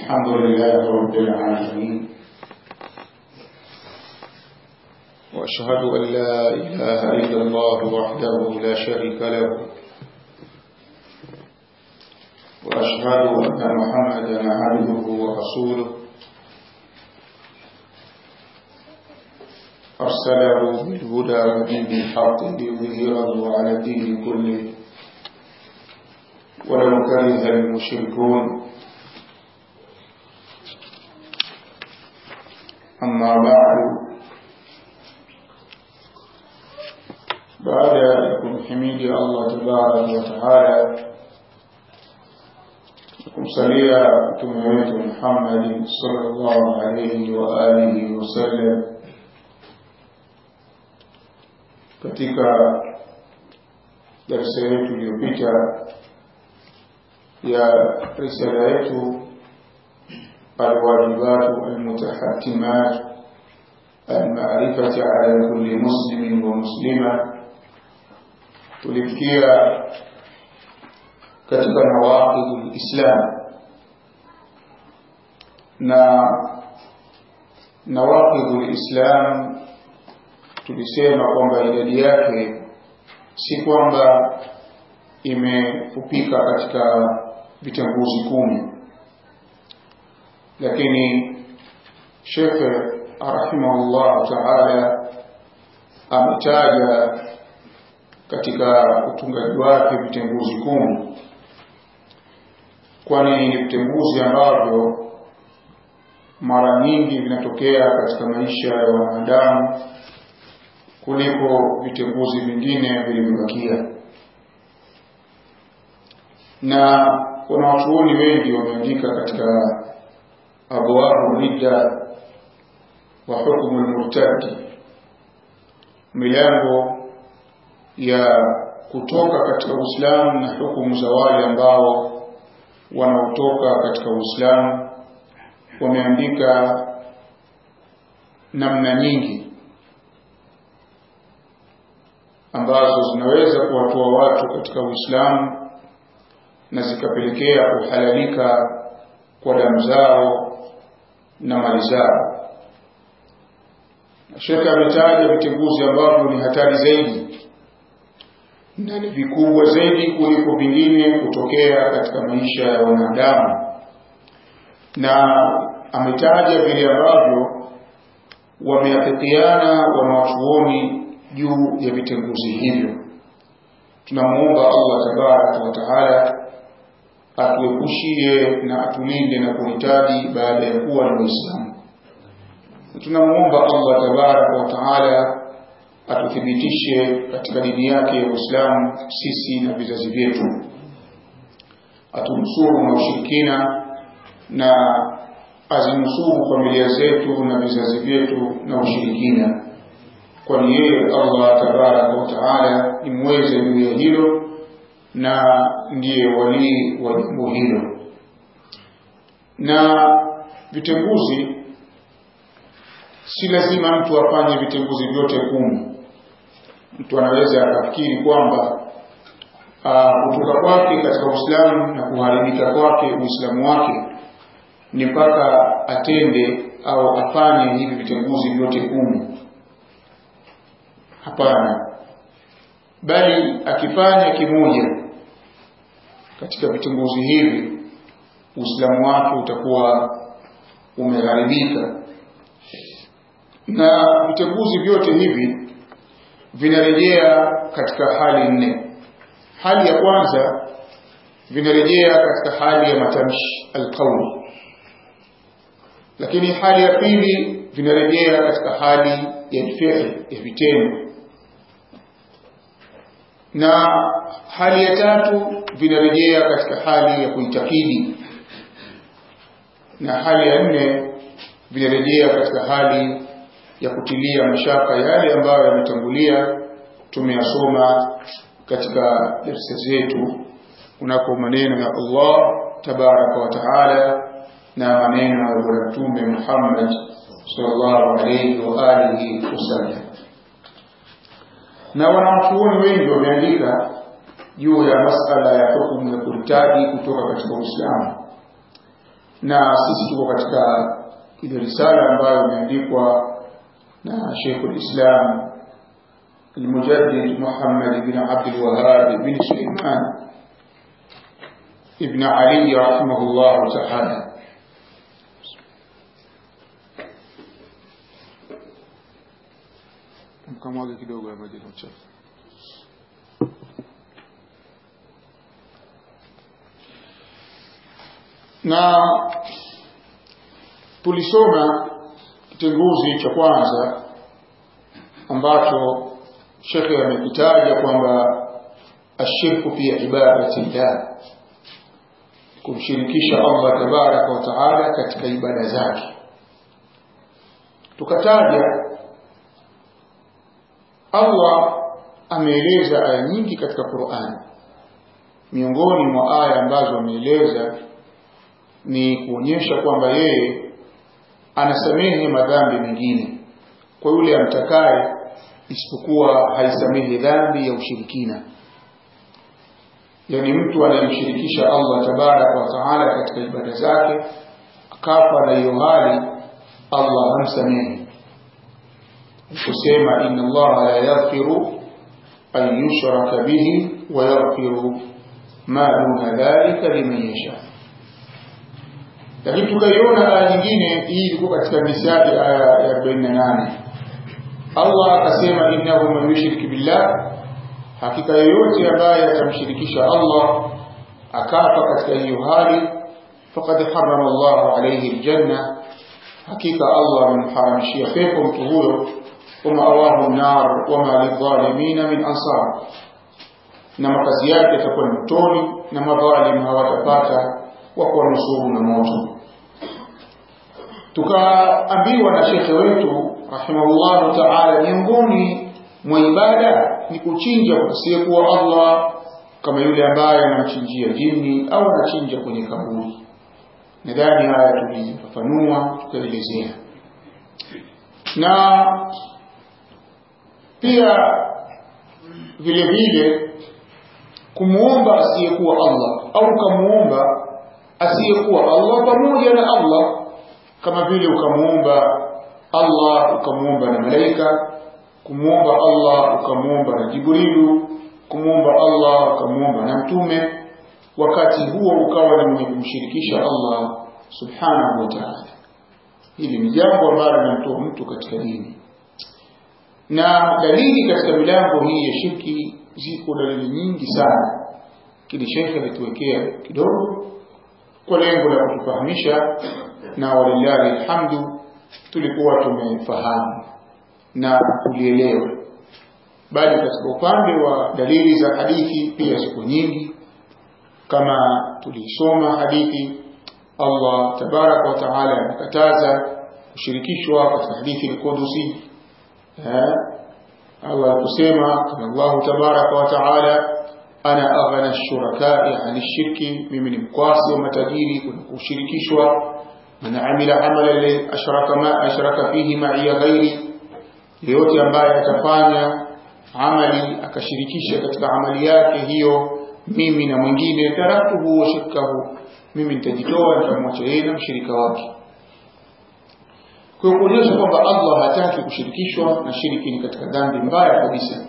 الحمد لله رب العالمين وأشهد أن لا إله إلا الله وحده لا شريك له وأشهد أن محمدا عبده ورسوله أرسله بالهدى ودين الحق ليظهره على الدين كله ولو كره المشركون أما بعد بعد أن حميد الله تبارك وتعالى kumsalia mtume wetu Muhammad sallallahu alayhi wa alihi wasallam katika darasa yetu iliyopita ya risala yetu الواجبات المتحتمات المعرفة على كل مسلم ومسلمة tulifikia katika nawaqidul islam na nawaqidul islam tulisema kwamba idadi yake si kwamba imefupika katika vitanguzi kumi lakini shekhe rahimahullah taala ametaja katika utungaji wake vitenguzi kumi kwani ni vitenguzi ambavyo mara nyingi vinatokea katika maisha ya wanadamu kuliko vitenguzi vingine vilivyobakia na kuna wachuoni wengi wameandika katika abwabu ridda wa hukmu lmurtadi milango ya kutoka katika uislamu na hukumu za wale ambao wanaotoka katika uislamu wameandika namna nyingi ambazo zinaweza kuwatoa watu katika uislamu na zikapelekea kuhalalika kwa damu zao na mali zao shekhe ametaja vitenguzi ambavyo ni hatari zaidi na ni vikubwa zaidi kuliko vingine kutokea katika maisha ya wanadamu na ametaja vile ambavyo wameafikiana wanawachuoni juu ya vitenguzi hivyo tunamuomba allah tabaraka wa taala atuepushie na atulinde na kuhitaji baada ya kuwa na Uislamu. Tunamuomba Allah tabaraka wa taala atuthibitishe katika dini yake ya Uislamu sisi na vizazi vyetu, atunusuru na ushirikina na azinusuru familia zetu na vizazi vyetu na ushirikina, kwani yeye Allah tabaraka wa taala ni mweze juu ya hilo na ndiye walii wa jambo hilo na vitenguzi si lazima mtu afanye vitenguzi vyote kumi mtu anaweza akafikiri kwamba kutoka kwake katika uislamu na kuharibika kwake uislamu wake ni mpaka atende au afanye hivi vitenguzi vyote kumi hapana bali akifanya kimoja katika vitongozi hivi uislamu wake utakuwa umegharibika na vitenguzi vyote hivi vinarejea katika hali nne hali ya kwanza vinarejea katika hali ya matamshi alqauli lakini hali ya pili vinarejea katika hali ya fi'l ya vitendo na hali ya tatu vinarejea katika hali ya kuitakidi na hali ya nne vinarejea katika hali ya kutilia mashaka yale ambayo yametangulia tumeyasoma katika darsa zetu kunako maneno ya Allah tabaraka wa taala na maneno ya bwana mtume Muhammad sallallahu alayhi wa alihi wasallam na wanawachuoni wengi wameandika juu ya masala ya hukumu ya kurtadi kutoka katika Uislamu na sisi tuko katika ile risala ambayo imeandikwa na Sheikh al-Islam المجدد محمد بن عبد الوهاب بن سليمان ابن علي رحمه الله تعالى mkamwage kidogo ya maji na uchafu na tulisoma kitenguzi cha kwanza ambacho shekhe amekitaja kwamba ashirku fi ibadati llah kumshirikisha Allah tabaraka wa taala katika ibada zake tukataja Allah ameeleza aya nyingi katika Qur'an miongoni mwa aya ambazo ameeleza ni kuonyesha kwamba yeye anasamehe madhambi mengine kwa yule amtakaye isipokuwa haisamehe dhambi ya ushirikina yani mtu anayemshirikisha Allah tabaraka wa taala katika ibada zake akafa na hiyo hali Allah hamsamehe kusema inna Allah la yaghfiru an yushraka bihi wa yaghfiru ma duna dhalika liman yasha lakini tukaiona aya nyingine hii ilikuwa katika misali aya ya 48 Allah akasema innahu man yushrik billah hakika yoyote ambaye atamshirikisha Allah akafa katika hiyo hali faqad harrama Allah alayhi aljanna hakika Allah amemharamishia pepo mtu huyo wama awahu nar wama lidhalimina min ansar na makazi yake yatakuwa ni motoni na madhalim hawatapata wa kuwanusuru na moto tukaambiwa na shekhe wetu rahimahullahu taala miongoni mwa ibada ni kuchinja asiyekuwa Allah kama yule ambaye anamchinjia jini au anachinja kwenye kaburi nadhani haya tulifafanua tukaelezea na pia vile vile kumuomba asiyekuwa Allah au kamuomba asiyekuwa Allah pamoja na Allah kama vile ukamuomba Allah ukamuomba na malaika kumuomba Allah ukamuomba na Jibrilu kumuomba Allah ukamuomba na mtume wakati huo ukawa ni mwenye kumshirikisha Allah subhanahu wa ta'ala hili ni jambo ambalo linamtoa mtu katika dini na dalili katika milango hii ya shirki ziko dalili nyingi sana kile shekhe alituwekea kidogo kwa lengo la kutufahamisha na walillahi alhamdu tulikuwa tumefahamu na kulielewa bali katika upande wa dalili za hadithi pia ziko nyingi kama tulisoma hadithi Allah tabaraka wa taala amekataza kushirikishwa katika hadithi al-Qudusi Allah kusema kama Allah tabaraka wa taala ana aghna ash-shuraka'i 'ani ash-shirki mimi ni mkwasi wa matajiri kuna kushirikishwa man amila amalan ashraka ma ashraka fihi ma'iya ghairi yeyote ambaye atafanya amali akashirikisha katika amali yake hiyo mimi na mwingine taraktuhu wa shirkahu mimi nitajitoa nitamwacha yeye na mshirika wake kwa kuonyesha kwamba Allah hataki kushirikishwa na shiriki ni katika dhambi mbaya kabisa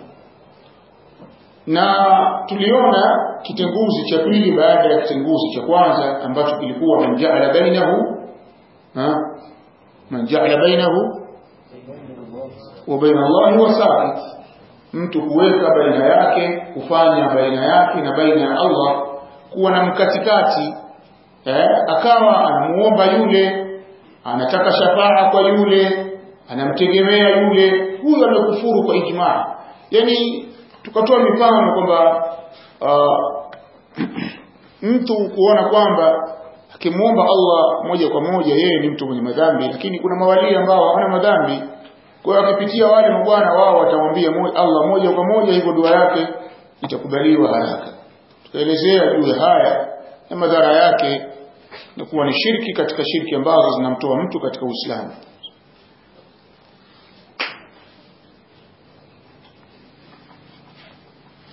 na tuliona kitenguzi cha pili baada ya kitenguzi cha kwanza ambacho kilikuwa man ja'ala bainahu ha man ja'ala bainahu wa baina Allah wasa'id mtu kuweka baina yake kufanya baina yake na baina ya Allah kuwa na mkatikati eh, akawa anamuomba yule anataka shafaa kwa yule anamtegemea yule huyo amekufuru kwa ijmaa yani tukatoa mifano kwamba uh, mtu kuona kwamba akimwomba Allah moja kwa moja yeye ni mtu mwenye madhambi lakini kuna mawali ambao hawana madhambi kwa hiyo akipitia wale mabwana wao watamwambia Allah moja kwa moja hivyo dua yake itakubaliwa haraka tukaelezea juu ya haya na madhara yake na kuwa ni shirki katika shirki ambazo zinamtoa mtu katika Uislamu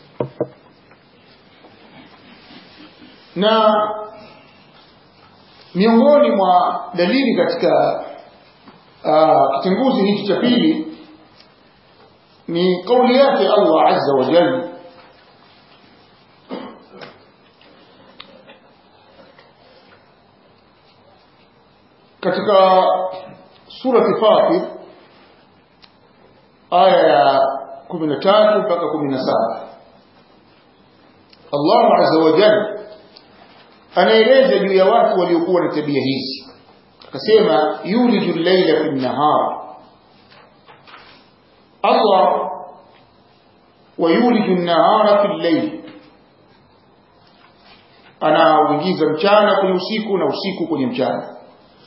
na miongoni mwa dalili katika uh, kitenguzi hiki cha pili ni kauli yake Allah azza wa jalla katika surati Fatir aya ya 13 mpaka 17 Allah azza wa jalla anaeleza juu ya watu waliokuwa na tabia hizi akasema yuliju al-layla fi an-nahar Allah wa yuliju an-nahara fi al-layl anauingiza mchana kwenye usiku na usiku kwenye mchana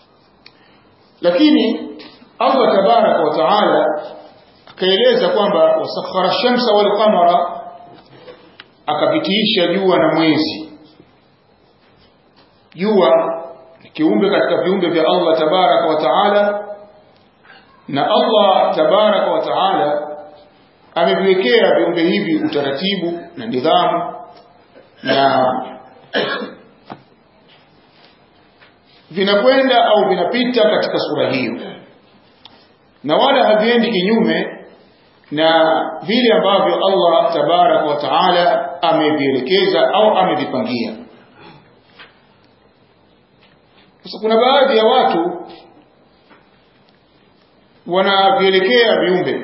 lakini Allah tabaraka wa taala akaeleza kwamba wasakhara shamsa wal qamara akapitiisha jua na mwezi jua ni kiumbe katika viumbe vya Allah tabaraka wa taala na Allah tabaraka wa taala ameviwekea viumbe hivi utaratibu na nidhamu na vinakwenda au vinapita katika sura hiyo na wala haviendi kinyume na vile ambavyo Allah tabaraka wa taala amevielekeza au amevipangia sasa kuna baadhi ya watu wanavielekea viumbe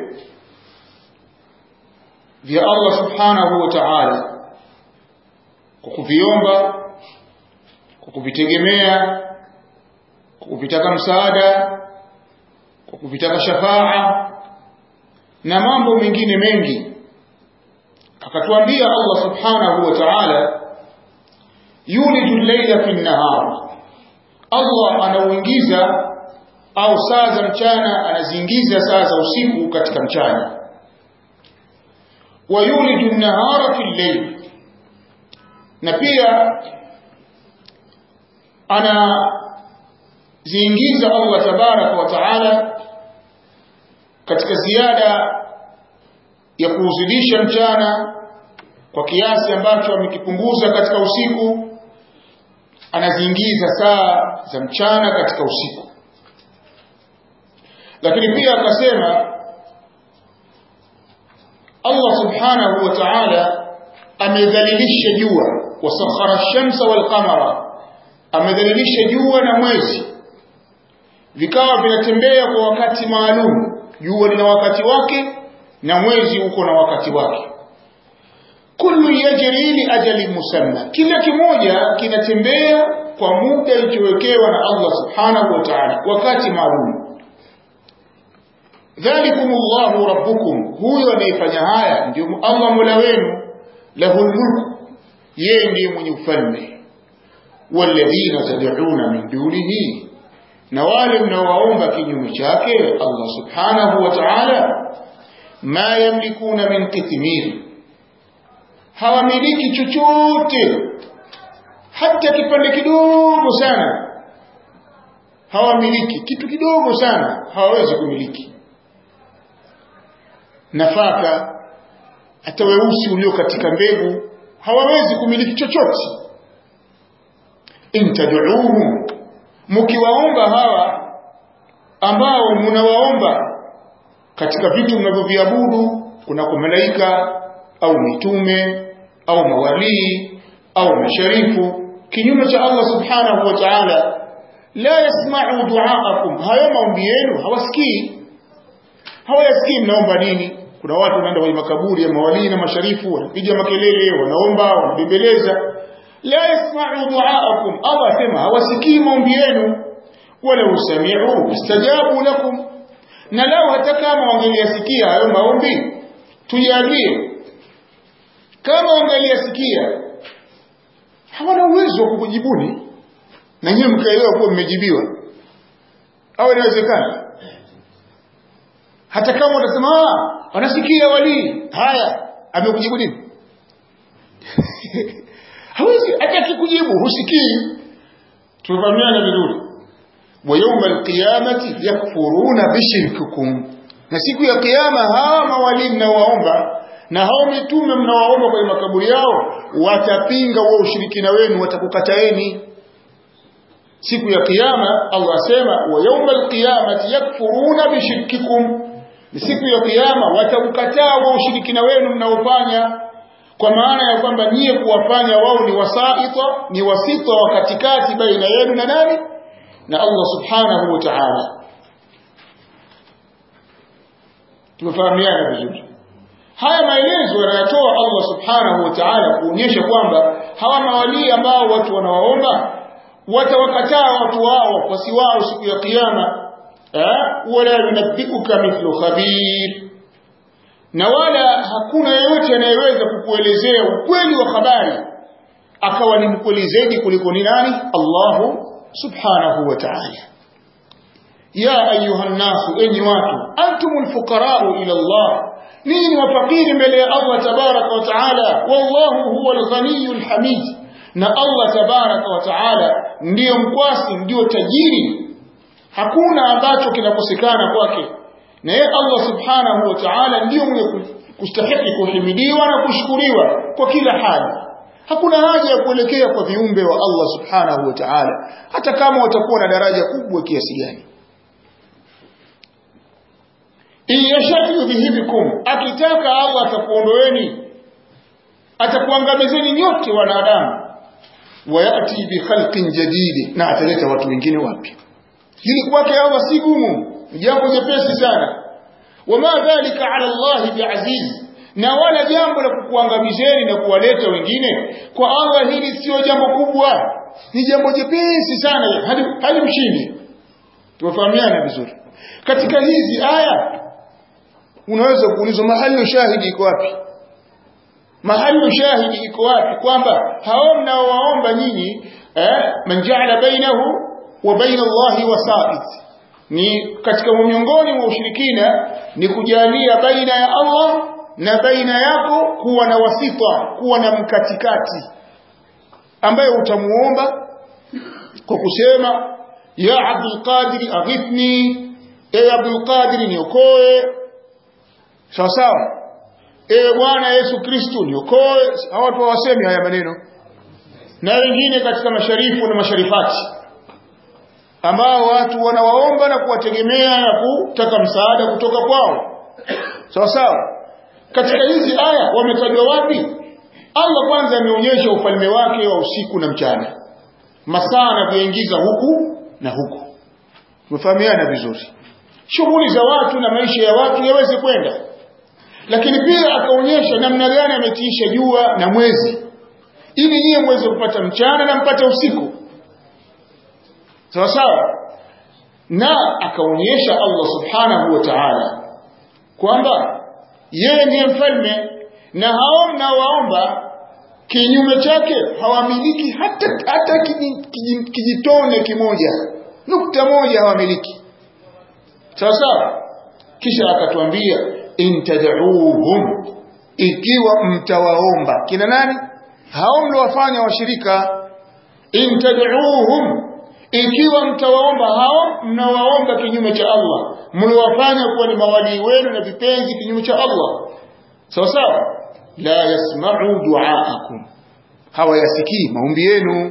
vya Allah subhanahu wa ta'ala kwa kuviomba kwa kuvitegemea kwa kuvitaka msaada kwa kuvitaka shafaa na mambo mengine mengi akatuambia Allah subhanahu wa ta'ala yuliju layla fi nahar Allah anauingiza au saa za mchana anaziingiza saa za usiku katika mchana wa yuliju an-nahara fi al-layl na pia ana ziingiza Allah tabaraka wa taala katika ziada ya kuuzidisha mchana kwa kiasi ambacho amekipunguza katika usiku anaziingiza saa za mchana katika usiku lakini pia akasema Allah subhanahu wa ta'ala amedhalilisha jua wasakhara shamsa wal qamara amedhalilisha jua na mwezi vikawa vinatembea kwa wakati maalum jua lina wakati wake na mwezi uko na wakati wake kullu yajri li ajali musamma kila kimoja kinatembea kwa muda ilichowekewa na Allah subhanahu wa ta'ala wakati maalum dhalikumullahu rabbukum huyo anayefanya haya ndio Allah mola wenu lahul mulk yeye ndiye mwenye ufalme walladhina tad'una min dunihi na wale mnaowaomba kinyume chake Allah subhanahu wa ta'ala ma yamlikuna min qitmir hawamiliki chochote hata kipande kidogo sana hawamiliki kitu kidogo sana hawawezi kumiliki nafaka hata weusi ulio katika mbegu hawawezi kumiliki chochote intad'uuhum mkiwaomba hawa ambao mnawaomba katika vitu mnavyoviabudu kunako malaika au mitume au mawalii au masharifu kinyume cha Allah subhanahu wa ta'ala la yasma'u du'aakum hayo maombi yenu hawasikii hawayasikii mnaomba nini kuna watu wanaenda kwenye makaburi ya mawalii na masharifu wanapiga makelele wanaomba wanabembeleza la yasma'u du'aakum Allah asema hawasikii maombi yenu wala usami'u istajabu lakum na lao hata kama wangeliyasikia hayo maombi tujalie kama wangeliyasikia hawana uwezo wa kukujibuni na nyewe mkaelewa kuwa mmejibiwa au inawezekana hata kama utasema ah wanasikia walii haya amekujibu nini hawezi hata kikujibu husikii tufahamiana vizuri wa yawma alqiyamati yakfuruna bishirkikum na siku ya kiyama hawa mawalii mnaowaomba na hao mitume mnawaomba kwenye makaburi yao watapinga huo ushirikina wenu watakukataeni siku ya kiyama Allah asema wa yawmal qiyamati yakfuruna bishirkikum ni siku ya kiyama wataukataa wa ushirikina wenu mnaofanya kwa maana ya kwamba nyie kuwafanya wao ni wasaita ni wasita wa katikati baina yenu na nani na Allah subhanahu wa ta'ala tumefahamiana vizuri haya maelezo yanayatoa Allah subhanahu wa ta'ala kuonyesha kwamba hawa mawalii ambao watu wanawaomba watawakataa watu wao wafuasi wao siku ya kiyama wala yunabbiuka mithlu khabir na wala hakuna yeyote anayeweza kukuelezea ukweli wa habari akawa ni mkweli zaidi kuliko ni nani Allahu subhanahu wa ta'ala ya ayuha nnasu enyi watu antumul fuqara'u ila Allah ninyi wafakiri mbele ya Allah tabaraka wa taala wallahu huwa al-ghaniyyu hamid na Allah tabaraka wa taala ndiyo mkwasi ndiyo tajiri hakuna ambacho kinakosekana kwake na yeye Allah subhanahu wa ta'ala ndiyo mwenye kustahiki kuhimidiwa na kushukuriwa kwa kila hali hakuna haja ya kuelekea kwa viumbe wa Allah subhanahu wa ta'ala hata kama watakuwa na daraja kubwa kiasi gani iyashatu yudhihibikum akitaka Allah atakuondoeni atakuangamizeni nyote wanadamu wayati bi khalqin jadid na ataleta watu wengine wapya hili kwake Allah si gumu jambo jepesi sana wama dhalika ala Allah biaziz na wala jambo la kukuangamizeni na kuwaleta wengine kwa Allah hili sio jambo kubwa ni jambo jepesi sana hadi hadi mshindi tuwafahamiana vizuri katika hizi aya unaweza kuulizwa mahali ushahidi iko wapi mahali ushahidi iko wapi kwamba hao mnaowaomba nyinyi eh man ja'ala bainahu wa baina Allahi wasa'id ni katika miongoni mwa ushirikina ni kujalia baina ya Allah na baina yako kuwa na wasita kuwa na mkatikati ambaye utamuomba kwa kusema ya Abdul Qadir aghithni ewe Abdul Qadir niokoe sawa sawa ewe Bwana Yesu Kristo niokoe hawa watu hawasemi haya maneno na wengine katika masharifu na masharifati ambao watu wanawaomba na kuwategemea na kutaka msaada kutoka kwao sawa sawa katika hizi aya wametajwa wapi Allah kwanza ameonyesha ufalme wake wa usiku na mchana masaa anavyoingiza huku na huku tumefahamiana vizuri shughuli za watu na maisha ya watu yaweze kwenda lakini pia akaonyesha namna gani ametiisha jua na mwezi ili nyie mweze kupata mchana na mpate usiku sawa sawa na akaonyesha Allah subhanahu wa ta'ala kwamba yeye ndiye mfalme na hao mnaowaomba kinyume chake hawamiliki hata hata kijitone kimoja nukta moja hawamiliki sawa sawa kisha akatuambia intad'uuhum ikiwa mtawaomba kina nani hao mliowafanya washirika intad'uuhum ikiwa mtawaomba hao mnawaomba kinyume cha Allah mliwafanya kuwa ni mawalii wenu na vipenzi kinyume cha Allah sawa sawa la yasma'u du'aakum hawayasikii maombi yenu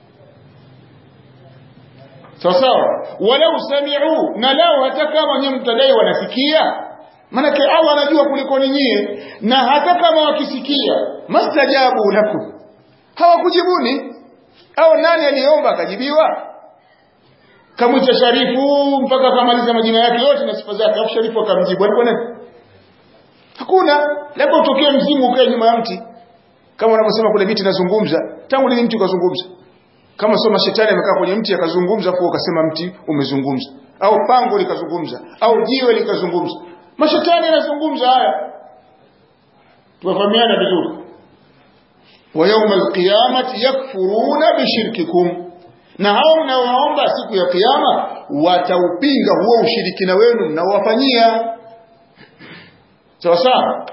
sawa sawa walau sami'u na lao hata kama nyinyi mtadai wanasikia manake Allah anajua kuliko nyie na hata kama wakisikia mastajabu lakum hawakujibuni au nani aliyeomba akajibiwa kamwita Sharifu mpaka akamaliza majina yake yote na sifa zake alafu Sharifu akamjibu alikuwa nani hakuna labda utokee mzimu ukae nyuma ya mti kama wanavyosema kuna miti nazungumza tangu lini mti ukazungumza kama soma shetani amekaa kwenye mti akazungumza kwa ukasema mti umezungumza au pango likazungumza au jiwe likazungumza mashetani yanazungumza haya tuwafahamiana vizuri wa yawma alqiyamati yakfuruna bishirkikum na hao mnaowaomba siku ya kiyama wataupinga huo ushirikina wenu mnaowafanyia sawa sawa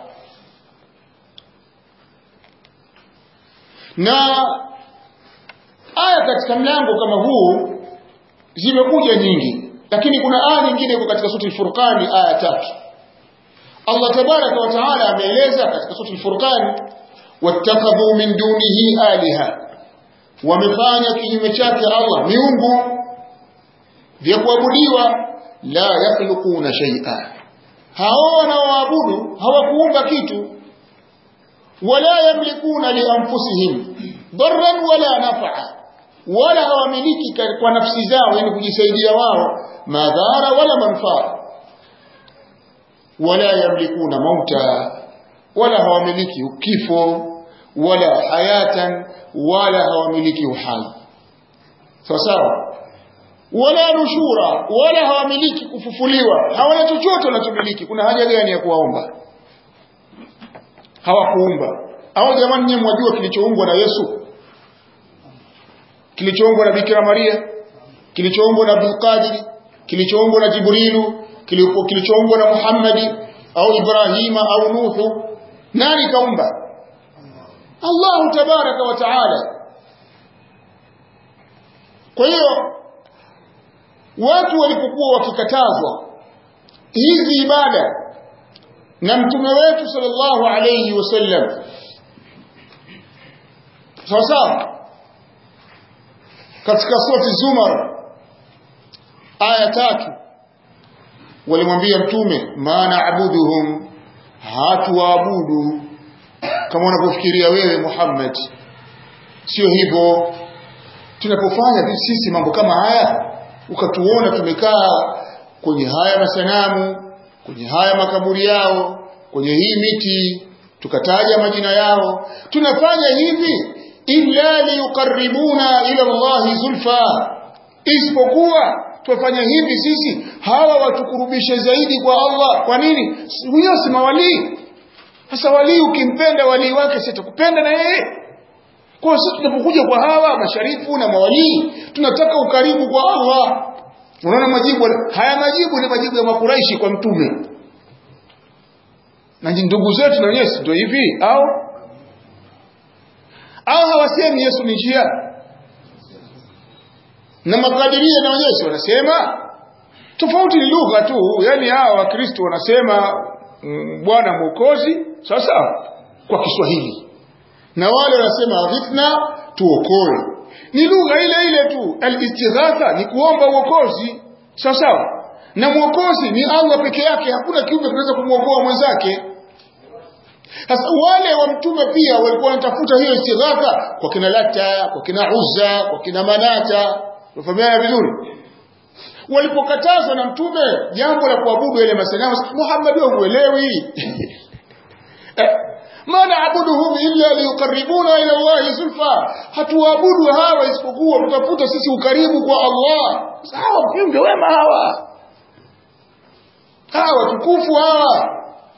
na aya katika mlango kama huu zimekuja nyingi lakini kuna aya nyingine iko katika sura al-Furqan aya tatu Allah tabaraka wa taala ameeleza katika sura al-Furqan wattakhadhu min dunihi aliha wamefanya kinyume chake Allah miungu vya kuabudiwa la yakhluquna shay'a hao wanaoabudu hawakuumba kitu wala yamlikuna lianfusihim darran wala naf'a wala hawamiliki kwa nafsi zao yani kujisaidia wao madhara wala manfaa wala yamlikuna mauta wala hawamiliki kifo wala hayatan wala hawamiliki uhai sawa sawa wala nushura wala hawamiliki kufufuliwa hawana chochote wanachomiliki kuna haja gani ya kuwaomba hawakuumba au jamani nyewe mwajua kilichoumbwa na Yesu kilichoumbwa na Bikira Maria kilichoumbwa na Abdul Qadir kilichoumbwa na Jibrilu kilichoumbwa na Muhammadi au Ibrahima au Nuhu nani kaumba Allahu tabaraka wa taala kwa hiyo watu walipokuwa wakikatazwa hizi ibada na mtume wetu sallallahu alayhi wasallam sawa sawa katika surati Zumar aya tatu walimwambia mtume maana abuduhum hatuwaabudu kama unavyofikiria wewe Muhammad sio hivyo tunapofanya sisi mambo kama haya ukatuona tumekaa kwenye haya masanamu kwenye haya makaburi yao kwenye hii miti tukataja majina yao tunafanya hivi illa liyuqarribuna ila Allah zulfa isipokuwa twafanya hivi sisi hawa watukurubishe zaidi kwa Allah kwa nini huyo si mawalii sasa walii ukimpenda walii wake sitakupenda na yeye kwa sisi tunapokuja kwa hawa masharifu na mawalii tunataka ukaribu kwa Allah unaona majibu haya majibu ni majibu ya makuraishi kwa mtume na ndugu zetu na wenyewe ndio hivi au au hawasemi Yesu ni njia na makadiria na wenyewe wanasema tofauti ni lugha tu yani hawa wakristo wanasema mm, bwana mwokozi sawa sawa kwa Kiswahili na wale wanasema aghithna tuokoe ni lugha ile ile tu al-istighatha ni kuomba uokozi sawa sawa na mwokozi ni Allah peke yake hakuna kiumbe kinaweza kumwokoa mwenzake sasa wale wa mtume pia walikuwa wanatafuta hiyo istighatha kwa kina Lata kwa kina Uzza kwa kina Manata Unafahamiana vizuri walipokatazwa na mtume jambo la kuabudu ile masanamu Muhammad wewe uelewi ma naabuduhum illa liyuqarribuna ila Allah zulfa hatuabudu hawa isipokuwa tutafuta sisi ukaribu kwa Allah sawa viumbe wema hawa hawa tukufu hawa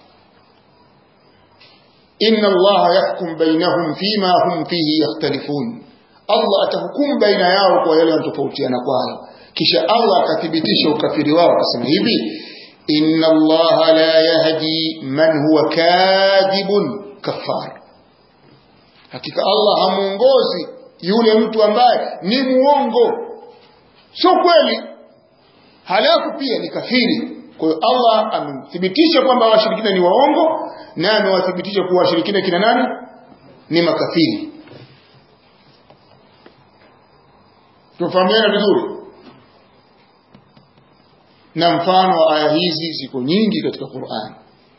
inna Allah yahkum bainahum fima hum fihi yakhtalifun Allah atahukumu baina yao kwa yale wanatofautiana kwayo kisha Allah akathibitisha ukafiri wao akasema hivi inna Allah la yahdi man huwa kadhibun kafar hakika Allah hamuongozi yule mtu ambaye ni muongo sio kweli halafu pia ni kafiri kwa hiyo Allah amethibitisha kwamba washirikina ni waongo na amewathibitisha kuwa washirikina kina nani ni makafiri tufahamiana vizuri na mfano wa aya hizi ziko nyingi katika Qur'an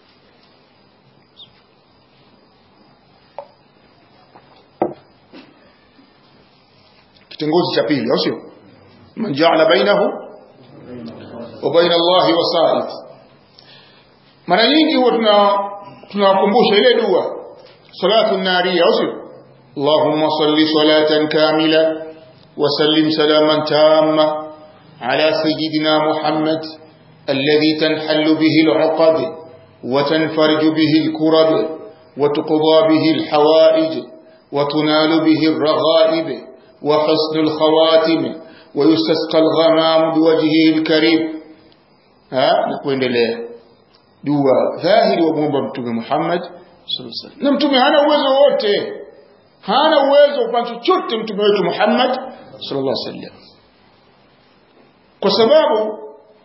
kitengozi cha pili au sio man ja'ala bainahu wa baina Allah wasa'id mara nyingi huwa tuna tunawakumbusha ile dua salatu nariya au sio اللهم صل صلاة كاملة وسلم سلاما تاما على سيدنا محمد الذي تنحل به العقد وتنفرج به الكرب وتقضى به الحوائج وتنال به الرغائب وحسن الخواتم ويستسقى الغمام بوجهه الكريم ها نقول له dua dhahiri wa muomba mtume Muhammad sallallahu alaihi wasallam na mtume hana uwezo wote hana uwezo kwa chochote mtume wetu Muhammad sallallahu alaihi wasallam kwa sababu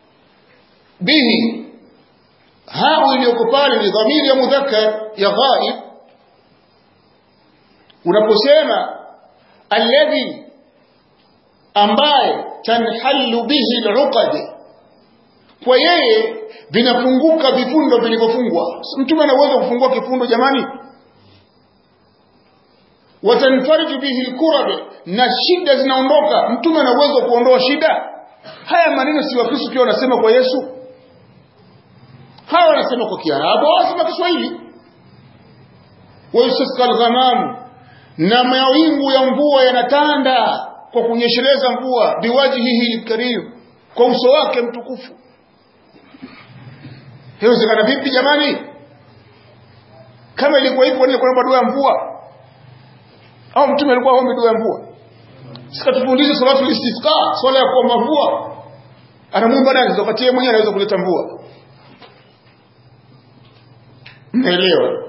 bihi hao iliyoko pale ni dhamiri ya mudhakkar ya ghaib unaposema alladhi ambaye tanhallu bihi al-uqad kwa yeye vinafunguka vifundo vilivyofungwa mtume ana uwezo kufungua kifundo jamani watanfariju bihi al-kurab na shida zinaondoka mtume ana uwezo kuondoa shida haya maneno si wakristo pia wanasema kwa Yesu hawa wanasema kwa Kiarabu wanasema Kiswahili wayusasqa al-ghamam na mawingu ya mvua yanatanda kwa kunyesheleza mvua biwajihihi al-karim kwa uso wake mtukufu Haiwezekana vipi jamani? Kama ilikuwa hivyo ni kwamba dua ya mvua au mtume alikuwa aombe dua ya mvua? Sikatufundisha salatu istisqa, swala ya kuomba mvua. Anamuomba nani? Wakati yeye mwenyewe anaweza kuleta mvua. Mnaelewa?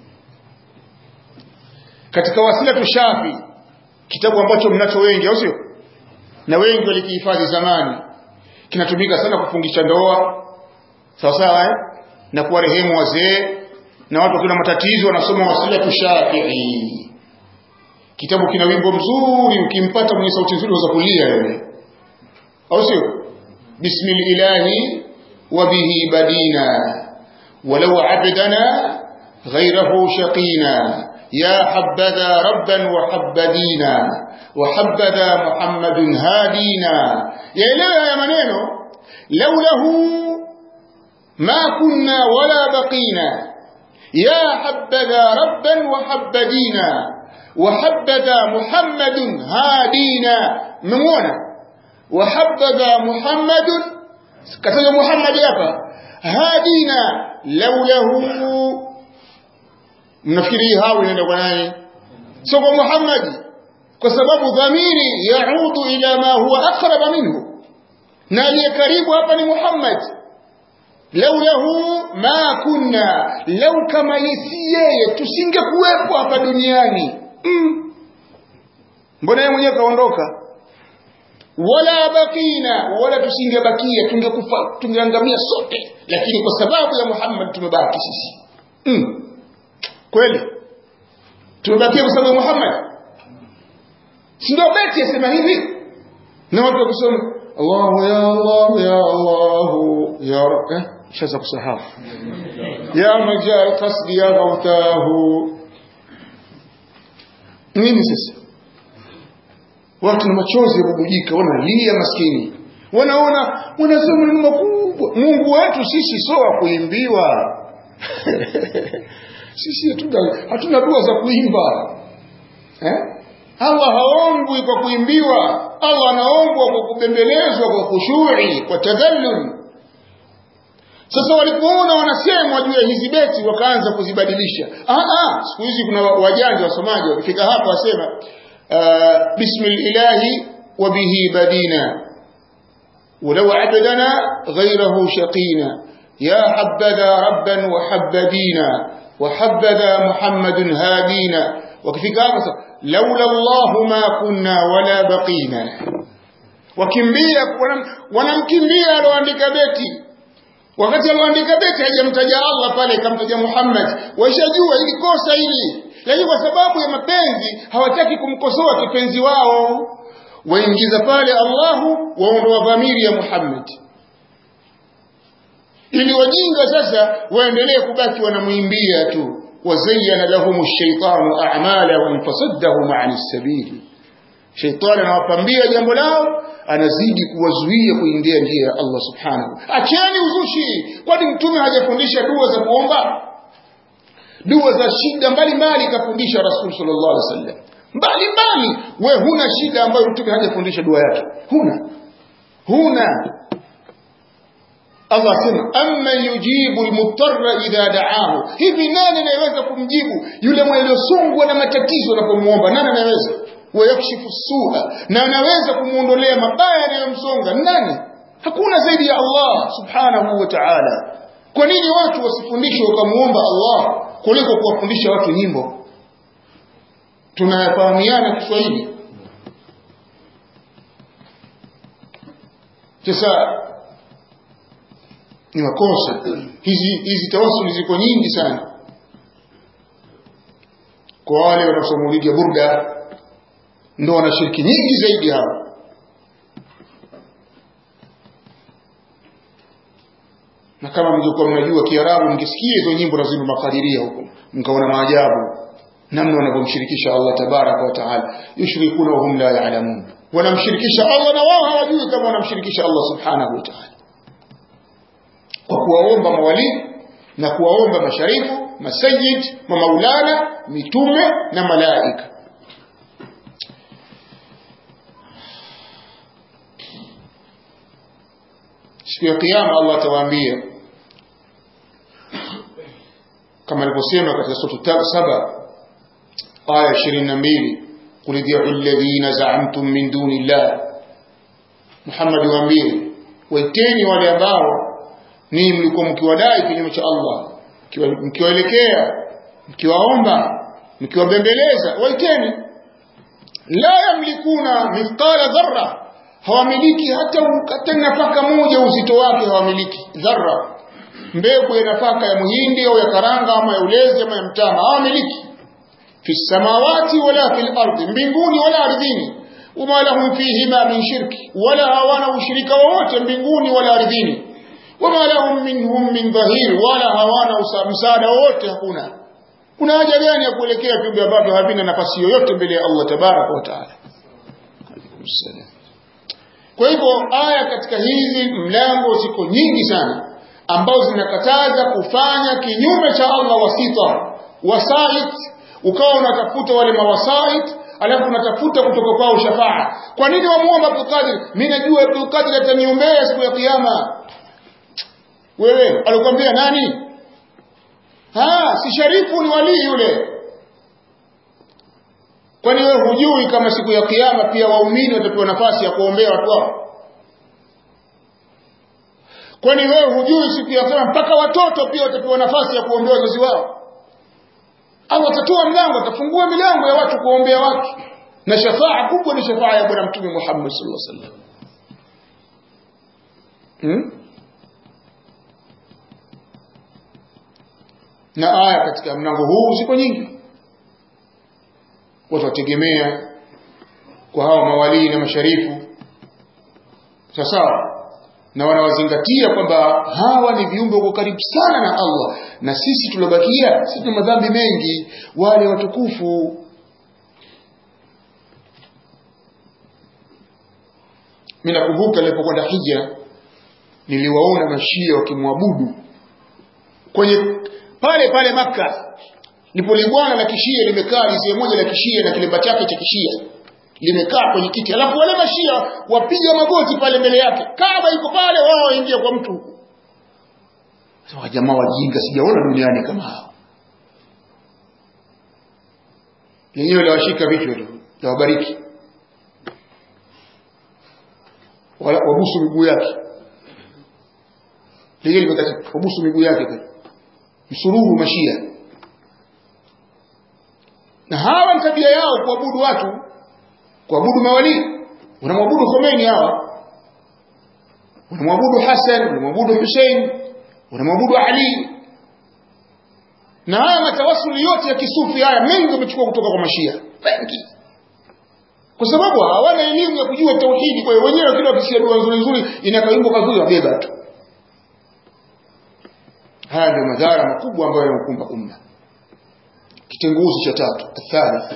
Katika wasila tushafi kitabu ambacho mnacho wengi au sio? Na wengi walikihifadhi zamani. Kinatumika sana kufungisha ndoa, sawa sawa eh? na kuwarehemu wazee na watu wakiwa na matatizo wanasoma wasila tushafii kitabu kina wimbo mzuri ukimpata mwenye sauti nzuri unaweza kulia wewe au sio bismillahi wa bihi badina walau abdana غيره شقينا يا حبذا ربا وحبدينا وحبذا محمد هادينا يا يا maneno لوله ما كنا ولا بقينا يا حبذا ربا وحبدينا وحبذا محمد هادينا ممونا وحبذا محمد كتب محمد يابا هادينا لوله mnafikiri hao inaenda kwa nani sio kwa Muhammad kwa sababu dhamiri yaudu ila ma huwa aqrab minhu na aliye karibu hapa ni Muhammad laulahu ma kunna lau kama yesi yeye tusingekuwepo hapa duniani mm. mbona yeye mwenyewe kaondoka wala bakina wala tusingebakia tungekufa tungeangamia sote lakini kwa sababu ya Muhammad tumebaki sisi mm. kweli tumebakia kwa sababu ya Muhammad si ndio beti yasema hivi na watu wakisoma Allahu ya Allah ya Allah ya eh shaza kusahau ya majal qasdi ya ghautahu nini sasa watu na machozi yabubujika wanalia maskini wanaona wanasema maneno makubwa Mungu wetu sisi sio wa kuimbiwa sisi hatuna hatuna dua za kuimba eh Allah haombwi kwa kuimbiwa Allah anaombwa kwa kubembelezwa kwa khushui kwa tadhallul sasa walipoona wanasemwa juu ya hizi beti wakaanza kuzibadilisha ah ah siku hizi kuna wajanja wasomaji wakifika hapa wasema uh, bismillahi wa bihi badina ولو عبدنا غيره شقينا يا حبذا ربا وحبدينا وحبذا محمد هادينا وكفيك لولا الله ما كنا ولا بقينا wakimbia wanamkimbia aloandika beti wakati aloandika beti hajamtaja Allah pale kamtaja Muhammad waishajua ili kosa hili lakini kwa sababu ya mapenzi hawataki kumkosoa kipenzi wao waingiza pale Allahu waondoa dhamiri ya Muhammad ili wajinga sasa waendelee kubaki wanamwimbia tu wazayyana lahum ash-shaytanu a'malahum fasaddahum 'ani as-sabil shaytan anawapambia jambo lao anazidi kuwazuia kuingia njia ya Allah subhanahu acheni uzushi kwani mtume hajafundisha dua za kuomba dua za shida mbalimbali kafundisha rasul sallallahu alaihi wasallam mbali mbali we huna shida ambayo mtume hajafundisha dua yake huna huna Allah asema amma yujibu almutarra idha da'ahu hivi nani anayeweza kumjibu yule mwelosongwa na matatizo anapomuomba nani anaweza wayakshifu suha na anaweza kumuondolea mabaya yanayomsonga nani hakuna zaidi ya Allah subhanahu wa ta'ala kwa nini watu wasifundishwe wakamuomba Allah kuliko kuwafundisha watu nyimbo tunayafahamiana Kiswahili sasa ni makosa hizi hizi tawasuli ziko nyingi sana kwa wale wanaosoma maulidi ya burda ndo wana shirki nyingi zaidi hao na kama mngekuwa mnajua kiarabu mngesikia hizo nyimbo na zinu makadiria huko mkaona maajabu namna wanavyomshirikisha allah tabaraka wa taala yushrikuna wahum la yalamun wanamshirikisha allah na wao hawajui kama wanamshirikisha allah subhanahu wa taala kwa kuwaomba mawalii na kuwaomba masharifu masayid mamaulana mitume na malaika siku ya kiyama allah atawaambia kama alivyosema katika sura saba aya ishirini na mbili qul id'u alladhina za'amtum min duni llah muhammad waambie waiteni wale ambao ni mlikuwa mkiwadai kinyume cha allah mkiwaelekea mkiwaomba mkiwabembeleza waiteni la yamlikuna mithqala dharra hawamiliki hata hata nafaka moja uzito wake hawamiliki dharra mbegu ya nafaka ya muhindi au ya karanga ama ya ulezi ama ya mtama hawamiliki fi samawati wala fil ardi mbinguni wala ardhini wama lahum fihima min shirki wala hawana ushirika wowote mbinguni wala ardhini wama lahum minhum min dhahir wala hawana msaada wowote hakuna kuna haja gani ya kuelekea viumbe ambavyo havina nafasi yoyote mbele ya Allah tabaraka wa taala kwa hivyo aya katika hizi mlango ziko nyingi sana ambazo zinakataza kufanya kinyume cha Allah wasita wasait ukawa unatafuta wale mawasait alafu unatafuta kutoka kwao shafaa kwa nini wamuomba Abdul Qadir mimi najua Abdul Qadir ataniombea siku ya kiyama wewe alikwambia nani ha si sharifu ni walii yule kwani wewe hujui kama siku ya kiyama pia waumini watapewa nafasi ya kuombea watu wao kwani wewe hujui siku ya kiyama mpaka watoto pia watapewa nafasi ya kuombea wazazi wao au atatoa mlango atafungua milango ya watu kuombea watu na shafaa kubwa ni shafaa ya bwana mtume Muhammad sallallahu alaihi wasallam hmm? na aya katika mlango huu ziko nyingi watu wategemea kwa hawa mawalii na masharifu sasa na wanawazingatia kwamba hawa ni viumbe wako karibu sana na Allah na sisi tulobakia sisi tuna madhambi mengi wale watukufu mimi nakumbuka nilipokwenda hija niliwaona mashia wakimwabudu kwenye pale pale maka lipo libwana la kishia limekaa lizee moja la kishia na kilemba chake cha kishia limekaa kwenye kiti alafu wale mashia wapiga magoti pale mbele yake kama iko pale wao waingia kwa mtu sasa jamaa wajinga sijaona duniani kama hao lenyewe lawashika vichwa tu lawabariki wabusu miguu yake lenyewe limekati wabusu miguu yake pale msururu mashia na hawa ni tabia yao kuabudu watu kuabudu mawalii unamwabudu Khomeini hawa unamwabudu Hassan unamwabudu Hussein unamwabudu Ali na haya matawasuli yote ya kisufi haya mengi wamechukua kutoka kwa mashia wengi kwa sababu hawana elimu ya kujua tauhidi kwa hiyo wenyewe kila wakisia dua nzuri nzuri inakaimbo kazuri wabeba tu haya ndio madhara makubwa ambayo yanakumba umma kitenguzi cha tatu athalith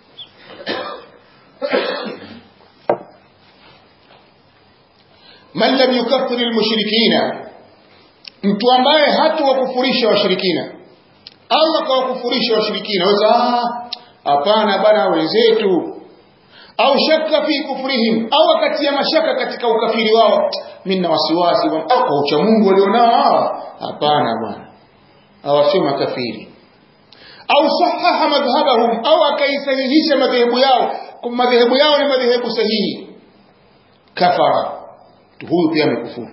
man lam yukaffir almushrikina mtu ambaye hata wakufurisha washirikina Allah kawakufurisha washirikina weza hapana bana wenzetu au shakka fi kufrihim au akatia mashaka katika ukafiri wao mimi na wasiwasi kwa ucha Mungu walionao hawa hapana bwana hawasema kafiri au sahaha madhhabahum au akaisahihisha madhehebu yao kwa madhehebu yao ni madhehebu sahihi kafara huyu pia amekufuru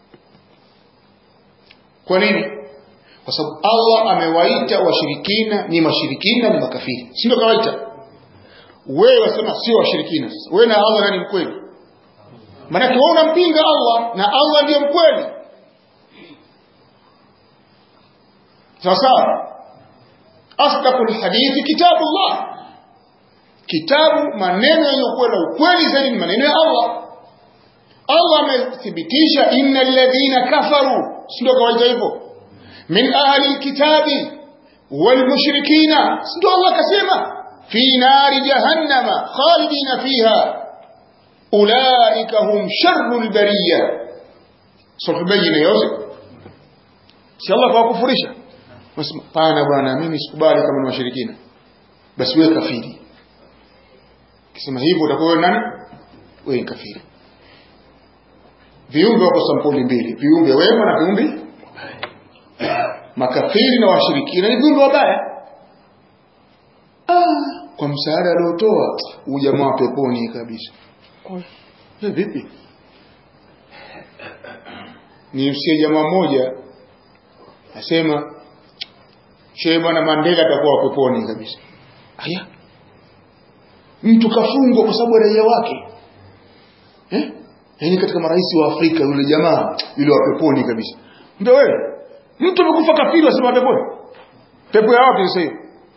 kwa nini kwa sababu Allah amewaita washirikina ni mashirikina ni makafiri si ndio kawaita wewe wasema sio washirikina sasa wewe na Allah nani mkweli maana wewe unampinga Allah na Allah ndiye mkweli sawa sawa asdaqul hadithi kitabullah kitabu maneno yaliyokuwa na ukweli zaidi ni maneno ya Allah Allah amethibitisha innal ladhina kafaru sio kawaida hivyo min ahli alkitabi wal mushrikina sio Allah akasema fi nari jahannama khalidina fiha ulaika hum sharrul bariyya sura bayina yote si Allah kawakufurisha Nasema pana bwana mimi sikubali kama ni washirikina basi wewe kafiri kisema hivyo utakuwa wewe nani wewe ni kafiri viumbe wako sampuli mbili viumbe wema na viumbe makafiri na washirikina ni viumbe wabaya ah, kwa msaada aliotoa huyu jamaa wa peponi kabisa hey, vipi ni msie jamaa mmoja asema shehe bwana Mandela atakuwa peponi kabisa aya mtu kafungwa kwa sababu raia wake eh yaani katika marais wa Afrika yule jamaa yule wa peponi kabisa ndio wewe mtu amekufa kafiri wasema peponi pepo ya wapi sasa hiyo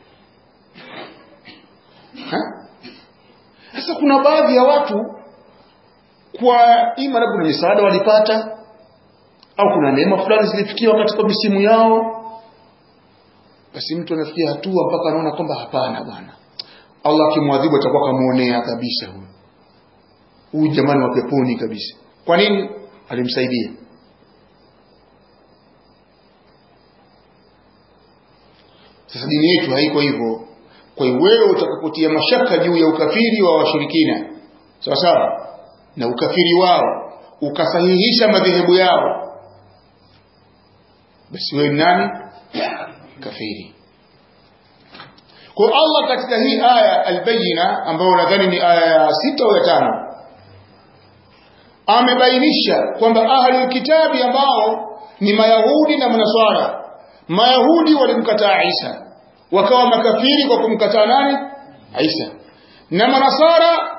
sasa kuna baadhi ya watu kwa ima labda kuna misaada walipata au kuna neema fulani zilifikiwa katika misimu yao basi mtu anafikia hatua mpaka anaona kwamba hapana bwana Allah akimwadhibu atakuwa kamuonea kabisa huyu huyu jamani wa peponi kabisa kwa nini alimsaidia sasa dini yetu haiko hivyo kwa hiyo wewe utakapotia mashaka juu ya ukafiri wa washirikina sawa sawa na ukafiri wao ukasahihisha madhehebu yao basi wewe nani kafiri kwa Allah katika hii aya albayina ambayo nadhani ni aya ya sita au ya tano amebainisha kwamba ahlul kitabi ambao ni mayahudi na manaswara mayahudi walimkataa Isa wakawa makafiri kwa kumkataa nani Isa na manasara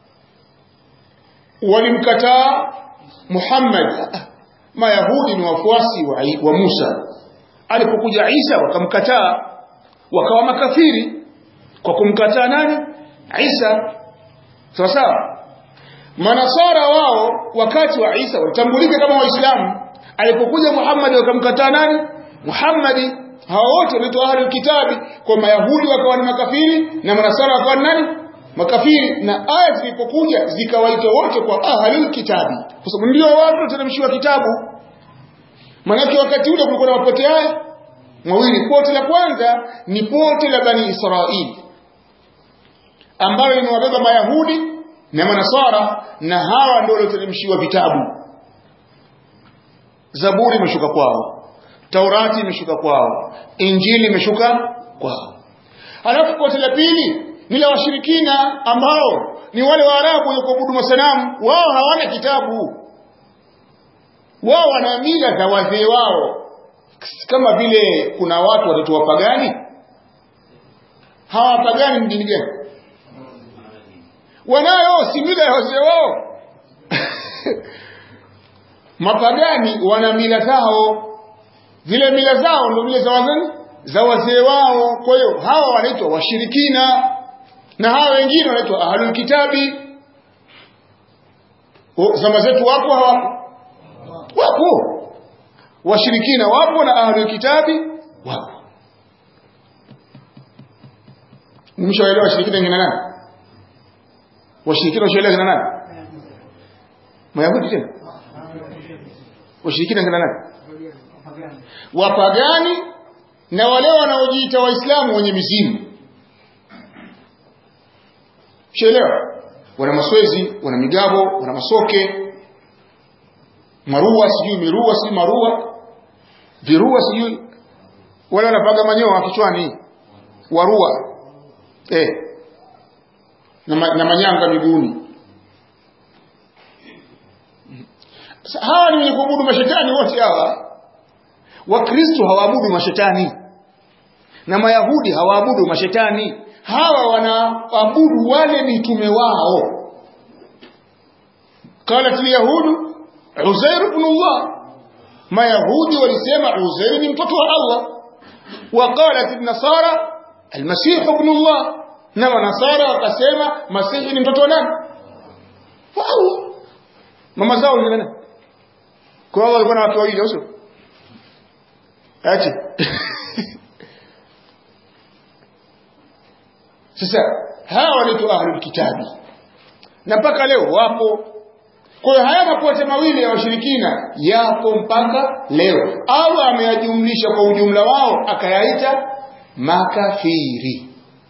walimkataa Muhammad mayahudi ni wafuasi wa, wa Musa alipokuja Isa wakamkataa wakawa makafiri kwa kumkataa nani Isa sawa sawa manasara wao wakati wa Isa walitambulika kama waislamu alipokuja Muhammad wakamkataa nani Muhammad hao wote wanaitwa ahlul kitabi kwa mayahudi wakawa ni makafiri na manasara wakawa ni nani makafiri na aya zilipokuja zikawaita wote kwa ahlul kitabi kwa sababu ndio watu wateremshiwa kitabu manake wakati ule kulikuwa na mapote haya mawili pote la kwanza ni pote la bani israeli ambayo linawabeba mayahudi na manasara na hawa ndio walioteremshiwa vitabu zaburi imeshuka kwao taurati imeshuka kwao injili imeshuka kwao alafu pote la pili ni la washirikina ambao ni wale waarabu wenye kuabudu masanamu wao hawana kitabu wao wana mila za wazee wao kama vile kuna watu watoto wapagani hawa wapagani ni dini gani wanayo si mila ya wazee wao mapagani wana mila zao zile mila zao ndio mila za wazee za wazee wao kwa hiyo hawa wanaitwa washirikina na hawa wengine wanaitwa ahlul kitabi zama zetu wapo hawapo wapo washirikina wapo na ahlul kitabi wapo mshaelewa washirikina ngina nani washirikina washaelewa ngina nani mayahudi tena washirikina ngina nani wapagani na wale wanaojiita waislamu wenye mizimu shaelewa wana maswezi wana migabo wana masoke marua sijui mirua sijui marua virua sijui wale wanapaga manyoa kichwani warua eh na, ma, na manyanga miguuni hawa ni wenye kuabudu mashetani wote hawa wakristo hawaabudu mashetani na mayahudi hawaabudu mashetani hawa wanaabudu wale mitume wao qalat lyahudu uzair ibn allah mayahudi walisema uzair ni mtoto wa allah wa qalat nasara almasih ibn allah na manasara wakasema masihi ni mtoto wa nani wa Allah mama zao ni nani kwa hiyo walikuwa na watu wawili sio aje sasa hawa ni ahlul kitabi na mpaka leo wapo kwa hiyo haya mapote mawili ya washirikina yapo mpaka leo au ameyajumlisha kwa ujumla wao akayaita makafiri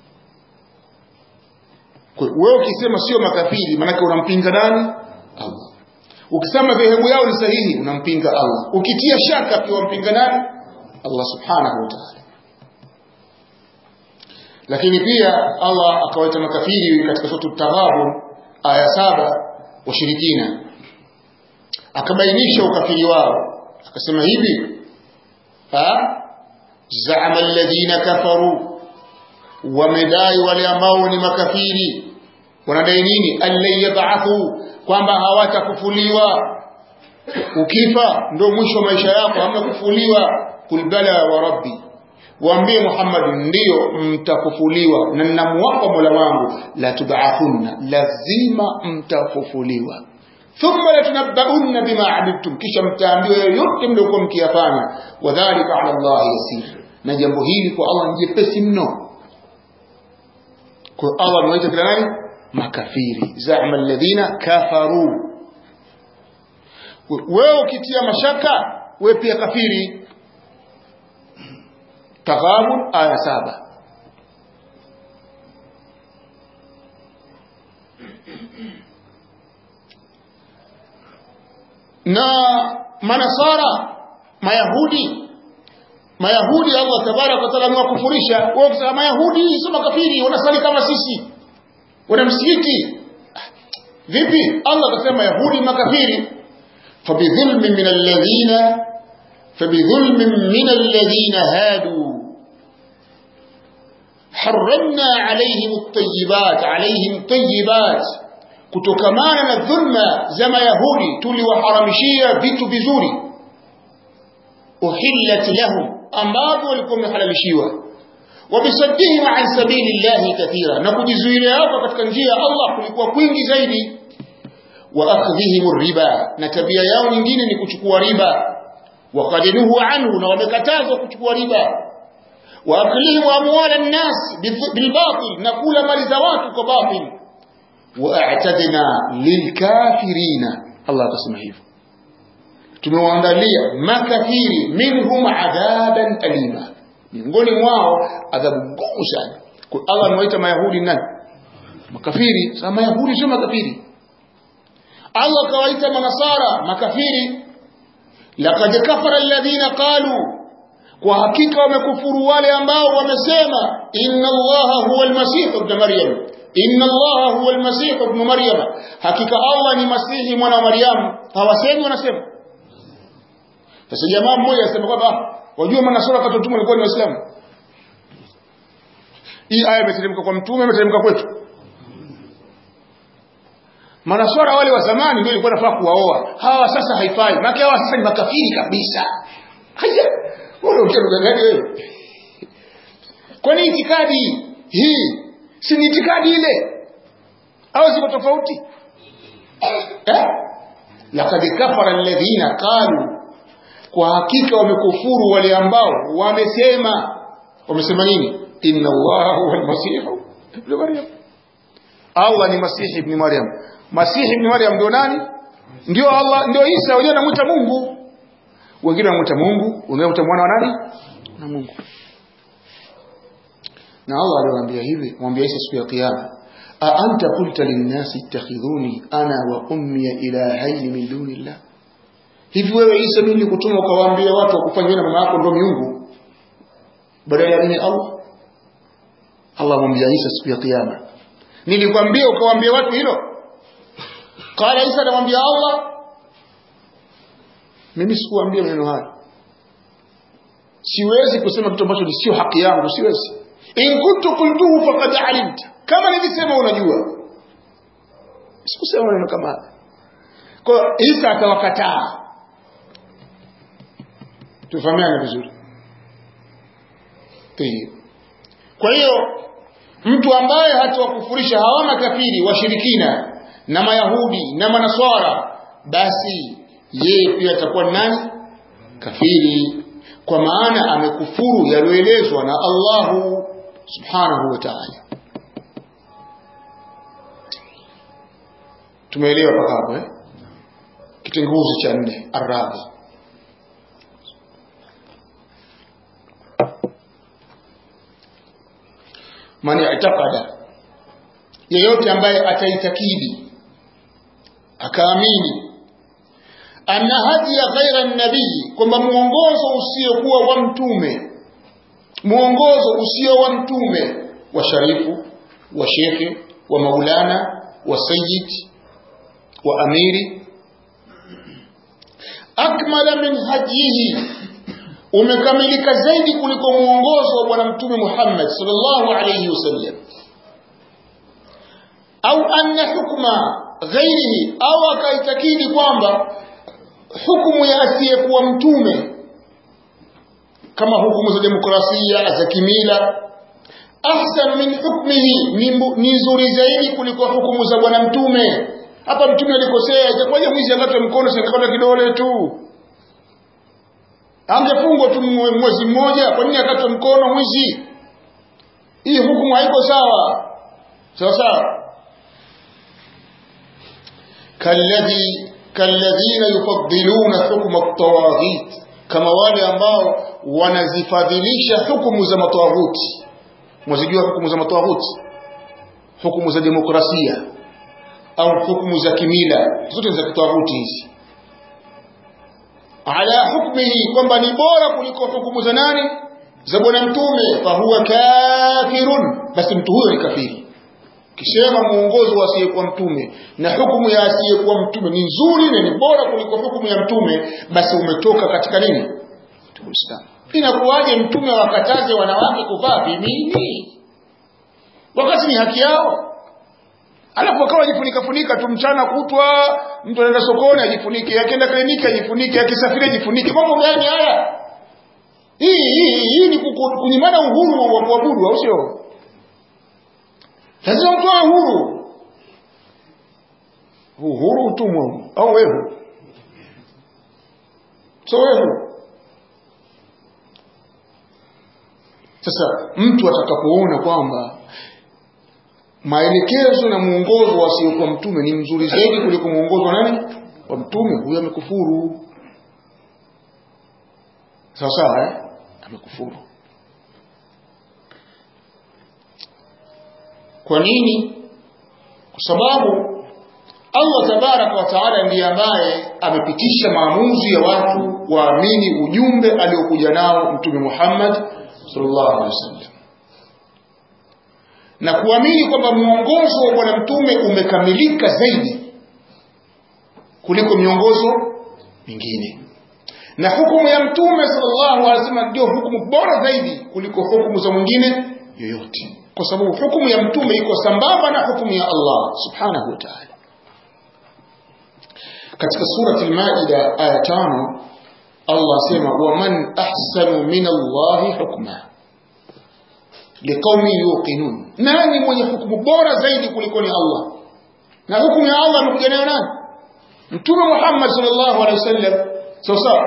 wewe ukisema sio makafiri maanake unampinga nani Allah ukisema dhehebu yao ni sahihi unampinga Allah ukitia shaka pia wampinga nani Allah subhanahu wa ta'ala lakini pia Allah akawaita makafiri katika sura Taghabun aya saba washirikina akabainisha ukafiri wao akasema hivi ha zaama alladhina kafaru wamedai wale ambao ni makafiri wanadai nini allan yab'athu kwamba hawatakufuliwa ukifa ndio mwisho wa maisha yako hamna kufuliwa kul bala wa rabbi waambie Muhammad ndio mtafufuliwa na ninamwapa Mola wangu la tub'athunna lazima mtafufuliwa thumma latunabbaunna bima amiltum kisha mtaambiwa yote mliokuwa mkiyafanya wadhalika ala Allah yasir na jambo hili kwa Allah ni jepesi mno kwa Allah amewaita kila nani makafiri zama alladhina kafaru wewe ukitia mashaka wewe pia kafiri Taghabun aya saba na manasara mayahudi mayahudi Allah tabaraka wa taala amewakufurisha wao kusema mayahudi sio makafiri wanasali kama sisi wana msikiti vipi Allah akasema yahudi makafiri fabidhulmin min alladhina fabidhulmin min alladhina hadu حرمنا عليهم الطيبات عليهم طيبات kutokamana na dhulma za mayahudi tuliwaharamishia vitu vizuri uhillat lahum ambavyo walikuwa wamehalalishiwa wabisaddihim an sabili llahi kathira na kujizuilia hapo katika njia ya Allah kulikuwa kwingi zaidi wa akhdhihim riba na tabia yao nyingine ni kuchukua riba waqadinuhu anhu na wamekatazwa kuchukua riba wa aklihim amwala an-nas bilbatil na kula mali za watu kwa batil wa a'tadna lilkafirina Allah akasema hivyo tumewaandalia makafiri minhum adhaban alima miongoni mwao adhabu ngumu sana kwa Allah anawaita mayahudi nani makafiri sasa mayahudi sio makafiri Allah kawaita manasara makafiri laqad kafara alladhina qalu kwa hakika wamekufuru wale ambao wamesema inna allaha huwa almasih ibn maryam inna allaha huwa almasih ibn maryam hakika Allah ni masihi mwana wa maryam hawasemi wanasema sasa jamaa mmoja anasema kwamba wajua manasara katotumwa walikuwa ni waislamu hii aya imeteremka kwa mtume imeteremka kwetu manaswara wale wa zamani ndio ilikuwa nafaa kuwaoa hawa sasa haifai maana hawa sasa ni makafiri kabisa haya wewe ukiruka gani wewe kwani itikadi hii si ni itikadi ile au ziko tofauti eh laqad kafara alladhina qalu kwa hakika wamekufuru wale ambao wamesema wamesema nini inna allaha huwa almasih ibn maryam Allah ni masihi ibn maryam masihi ibn maryam ndio nani ndio Allah ndio Isa wenyewe anamuita Mungu wengine wanamuita Mungu wengine wanamuita mwana wa nani na Mungu na Allah aliwaambia hivi mwambie Isa siku ya kiyama a anta qulta lin-nasi ittakhidhuni ana wa ummi ilahayn min dunillah hivi wewe Isa mimi nikutuma ukawaambia watu wakufanyia na mama yako ndio miungu badala ya nini Allah Allah mwambia Isa siku ya kiyama nilikwambia ukawaambia watu hilo qala Isa anamwambia Allah mimi sikuambia maneno haya siwezi kusema kitu ambacho sio haki yangu siwezi in kuntu qultuhu faqad alimta kama nilisema unajua sikusema maneno kama haya kwa Isa akawakataa tufahamiane vizuri kwa hiyo mtu ambaye hatawakufurisha hawa makafiri washirikina na mayahudi na manaswara basi yeye pia atakuwa nani kafiri kwa maana amekufuru yaliyoelezwa na Allahu subhanahu wa ta'ala tumeelewa mpaka hapo eh kitenguzi cha nne arabi man i'taqada yeyote ambaye ataitakidi akaamini anna hadiya ghaira nabii kwamba muongozo usiokuwa wa mtume muongozo usio wa mtume wa sharifu wa shekhe wa maulana wa sayyid wa amiri akmala min hadihi umekamilika zaidi kuliko muongozo wa bwana mtume Muhammad sallallahu alayhi wasallam au anna hukma ghairihi au akaitakidi kwamba hukumu ya asiyekuwa mtume kama hukumu za demokrasia za kimila ahsan min hukmihi ni nzuri zaidi kuliko hukumu za bwana mtume hapa mtume alikosea itakuwaje mwizi akatwe mkono sikakata kidole tu angefungwa tu mwezi mmoja kwa nini akatwe mkono mwizi hii hukumu haiko sawa sawa sawa kalladhi kalladhina yufaddiluna hukma at-tawaghit kama wale ambao wanazifadhilisha hukumu za matawaghuti mwazijua hukumu za matawaghuti hukumu za demokrasia au hukumu za kimila zote za kitawaghuti hizi ala hukmihi kwamba ni bora kuliko hukumu za nani za bwana mtume fahuwa kafirun basi mtu huyo ni kafiri kisema muongozo wa asiyekuwa mtume na hukumu ya asiyekuwa mtume ni nzuri na ni bora kuliko hukumu ya mtume basi umetoka katika nini Uislamu inakuwaje mtume wakataze wanawake kuvaa vimini wakati ni haki yao alafu akawa ajifunika funika tu mchana kutwa mtu anaenda sokoni ajifunike akienda kliniki ajifunike akisafiri ajifunike mambo gani haya hii hii hii ni kunyimana uhuru wa kuabudu au sio lazima mtoe uhuru uhuru utumwa au wewe so wewe sasa mtu atakapoona kwamba maelekezo na muongozo wasiokuwa mtume ni mzuri zaidi kuliko muongozo wa nani wa mtume huyo amekufuru sawa sawa eh? amekufuru kwa nini kwa sababu Allah tabaraka wa taala ndiye ambaye amepitisha maamuzi ya watu waamini ujumbe aliokuja nao mtume Muhammad sallallahu alaihi wasallam na kuamini kwamba mwongozo wa bwana mtume umekamilika zaidi kuliko miongozo mingine na hukumu ya mtume sallallahu alaihi wasallam ndio hukumu bora zaidi kuliko hukumu za mwingine yoyote kwa sababu hukumu ya mtume iko sambamba na hukumu ya Allah subhanahu wa ta'ala katika surati al-Maida aya tano Allah asema waman ahsanu min Allah hukma liqaumi yuqinun nani mwenye hukumu bora zaidi kuliko ni Allah na hukumu ya Allah amekuja nayo nani mtume Muhammad sallallahu alaihi wasallam sawa sawa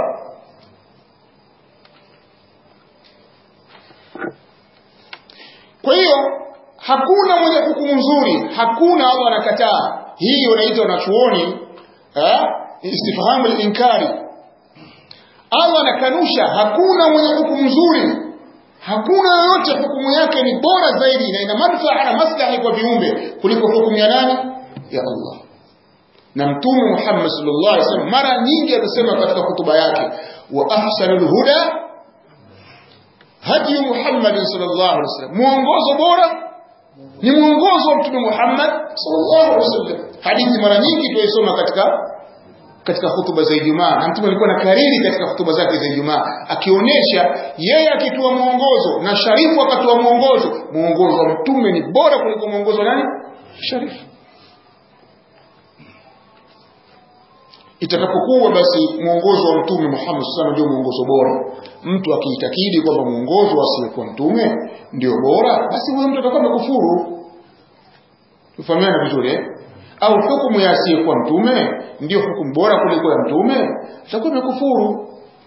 kwa hiyo hakuna mwenye hukumu nzuri hakuna Allah anakataa hii wanaita wanachuoni istifhamu al-inkari Allah anakanusha hakuna mwenye hukumu nzuri hakuna yoyote hukumu yake ni bora zaidi na ina manufaa na maslahi kwa viumbe kuliko hukumu ya nani ya Allah na mtume Muhammad sallallahu alaihi wasallam mara nyingi anasema katika hutuba yake wa ahsanul huda hadi Muhammad sallallahu alaihi wasallam muongozo bora ni muongozo wa mtume Muhammad sallallahu alaihi wasallam hadithi mara nyingi tuisoma katika katika hutuba za Ijumaa na mtume alikuwa na kariri katika hutuba zake za Ijumaa akionyesha yeye akitoa muongozo na sharifu akatoa muongozo muongozo wa mtume ni bora kuliko muongozo wa nani sharifu itakapokuwa basi mwongozo wa mtume Muhammad sallallahu ndio mwongozo bora mtu akiitakidi kwamba mwongozo asiyekuwa mtume ndio bora basi huyo mtu atakuwa amekufuru tufahamiana vizuri eh au hukumu ya asiyekuwa mtume ndio hukumu bora kuliko ya mtume atakuwa amekufuru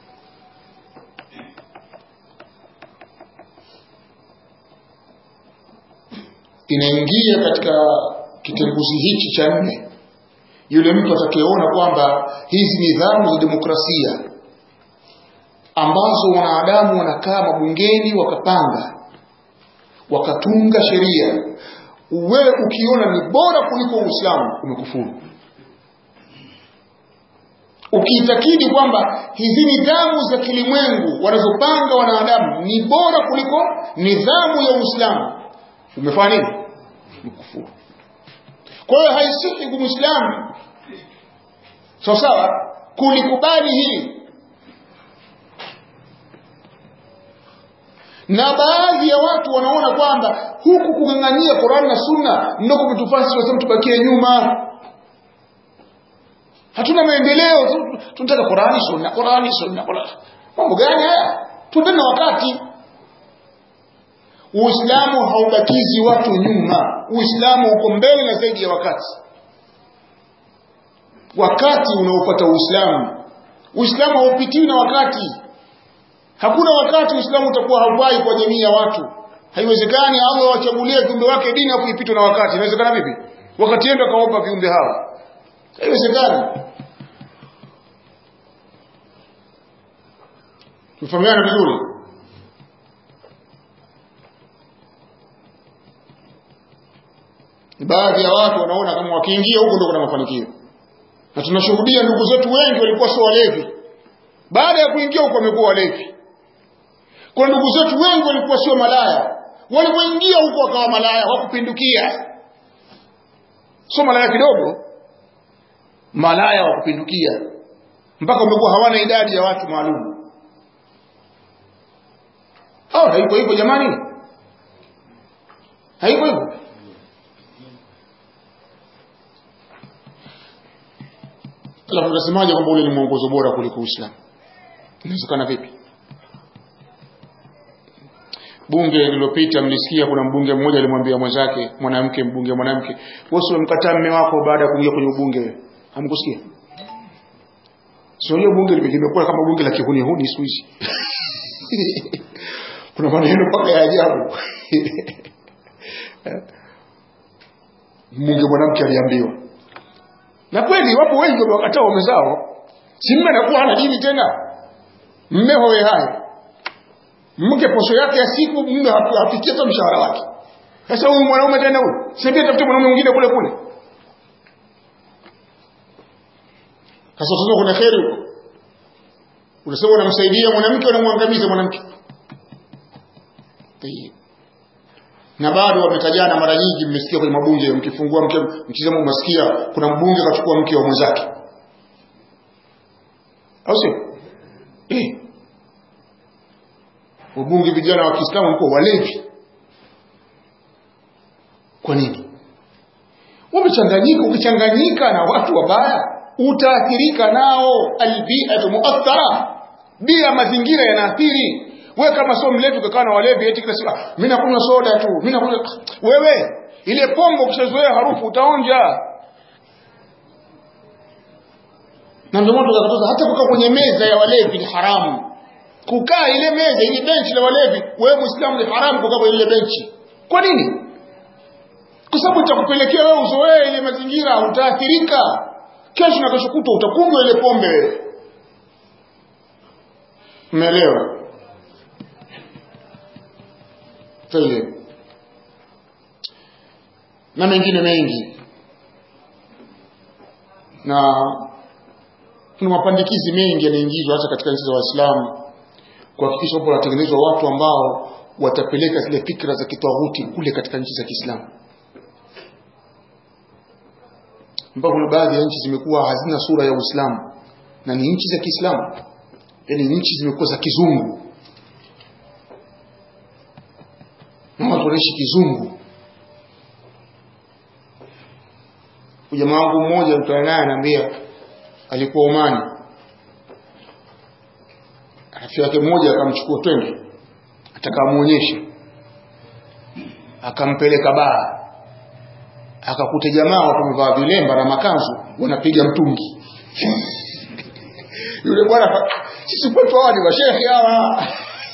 inaingia katika kitenguzi hichi cha nne yule mtu atakayeona kwamba hizi nidhamu za demokrasia ambazo wanadamu wanakaa mabungeni wakapanga wakatunga sheria wewe ukiona ni bora kuliko Uislamu umekufuru ukiitakidi kwamba hizi nidhamu za kilimwengu wanazopanga wanadamu ni bora kuliko nidhamu ya Uislamu umefanya nini umekufuru kwa hiyo haisihi kwa Muislamu sawa sawa kulikubali hili na baadhi ya watu wanaona kwamba huku kung'ang'ania Qur'an na Sunna ndio kumetufanya sisi tubakie nyuma hatuna maendeleo tunataka Qur'ani Sunna Qur'ani Sunna Qur'ani mambo gani haya tuendane na wakati Uislamu haubakizi watu nyuma Uislamu uko mbele na zaidi ya wakati wakati unaofuata Uislamu Uislamu haupitiwi na wakati Hakuna wakati Uislamu utakuwa haufai kwa jamii ya watu. Haiwezekani Allah awachagulie viumbe wake dini afu ipitwe na wakati. Inawezekana vipi? Wakati yeye akawapa viumbe hawa. Haiwezekani. Tufahamiana vizuri. Baadhi ya watu wanaona kama wakiingia huko ndio kuna mafanikio. Na tunashuhudia ndugu zetu wengi walikuwa sio walevi. Baada ya kuingia huko wamekuwa walevi. Kwa ndugu zetu wengi walikuwa sio malaya. Walipoingia huko wakawa malaya, wakupindukia. Sio malaya kidogo. Malaya wa kupindukia. Mpaka wamekuwa hawana idadi ya watu maalum. Hao haiko hivyo jamani? Haiko hivyo. Alafu tunasemaje kwamba ule ni mwongozo bora kuliko Uislamu? Inawezekana vipi? bunge lililopita mlisikia kuna mbunge mmoja alimwambia mwenzake mwanamke mbunge mwanamke wewe umemkataa mume wako baada ya kuingia kwenye ubunge hamkusikia sio hiyo bunge limekuwa kama bunge la kihuni huni siku hizi kuna maneno mpaka ya ajabu mbunge mwanamke aliambiwa na kweli wapo wengi wamewakataa waume zao si mme anakuwa hana dini tena mme howe hai mke posho yake ya siku mume hafikia hata mshahara wake sasa huyu mwanaume tena huyu sasa tafute mwanaume mwingine kule kule sasa sasa kuna kheri huko unasema unamsaidia mwanamke unamwangamiza mwanamke na bado wametajana mara nyingi mmesikia kwenye mabunge mkifungua mke mkisema umesikia kuna mbunge kachukua mke wa mwenzake au sio eh wabunge vijana wa Kiislamu walikuwa walevi. Kwa nini? Wamechanganyika, ukichanganyika na watu wabaya utaathirika nao. Albiatu muathara, bia mazingira yanaathiri. Wewe kama sio mlevi ukakaa na walevi eti kila siku mimi nakunywa soda tu, mimi nakunywa wewe ile pombe ukishazoea harufu utaonja. Na ndio maana tukakataza hata kukaa kwenye meza ya walevi ni haramu kukaa ile meza ile benchi la walevi wewe muislamu ni haramu kukaa kwenye ile benchi kwa nini kwa sababu itakupelekea wewe uzoee ile mazingira utaathirika kesho na kesho kutwa utakunywa ile pombe wewe umeelewa tayeb na mengine mengi na kuna mapandikizi mengi yanaingizwa hata katika nchi za Waislamu kuhakikisha kwamba wanatengenezwa watu ambao watapeleka zile fikra za kitawuti kule katika nchi za Kiislamu. Mpaka kuna baadhi ya nchi zimekuwa hazina sura ya Uislamu na ni nchi za Kiislamu, yaani nchi zimekuwa za kizungu na watu wanaishi kizungu. Jamaa wangu mmoja mtana naye anaambia alikuwa Omani rafiki yake mmoja akamchukua twende atakamuonyesha akampeleka baa akakuta jamaa watu wamevaa vilemba na makanzu wanapiga mtungi yule bwana sisi kwetu hawa ni mashehe hawa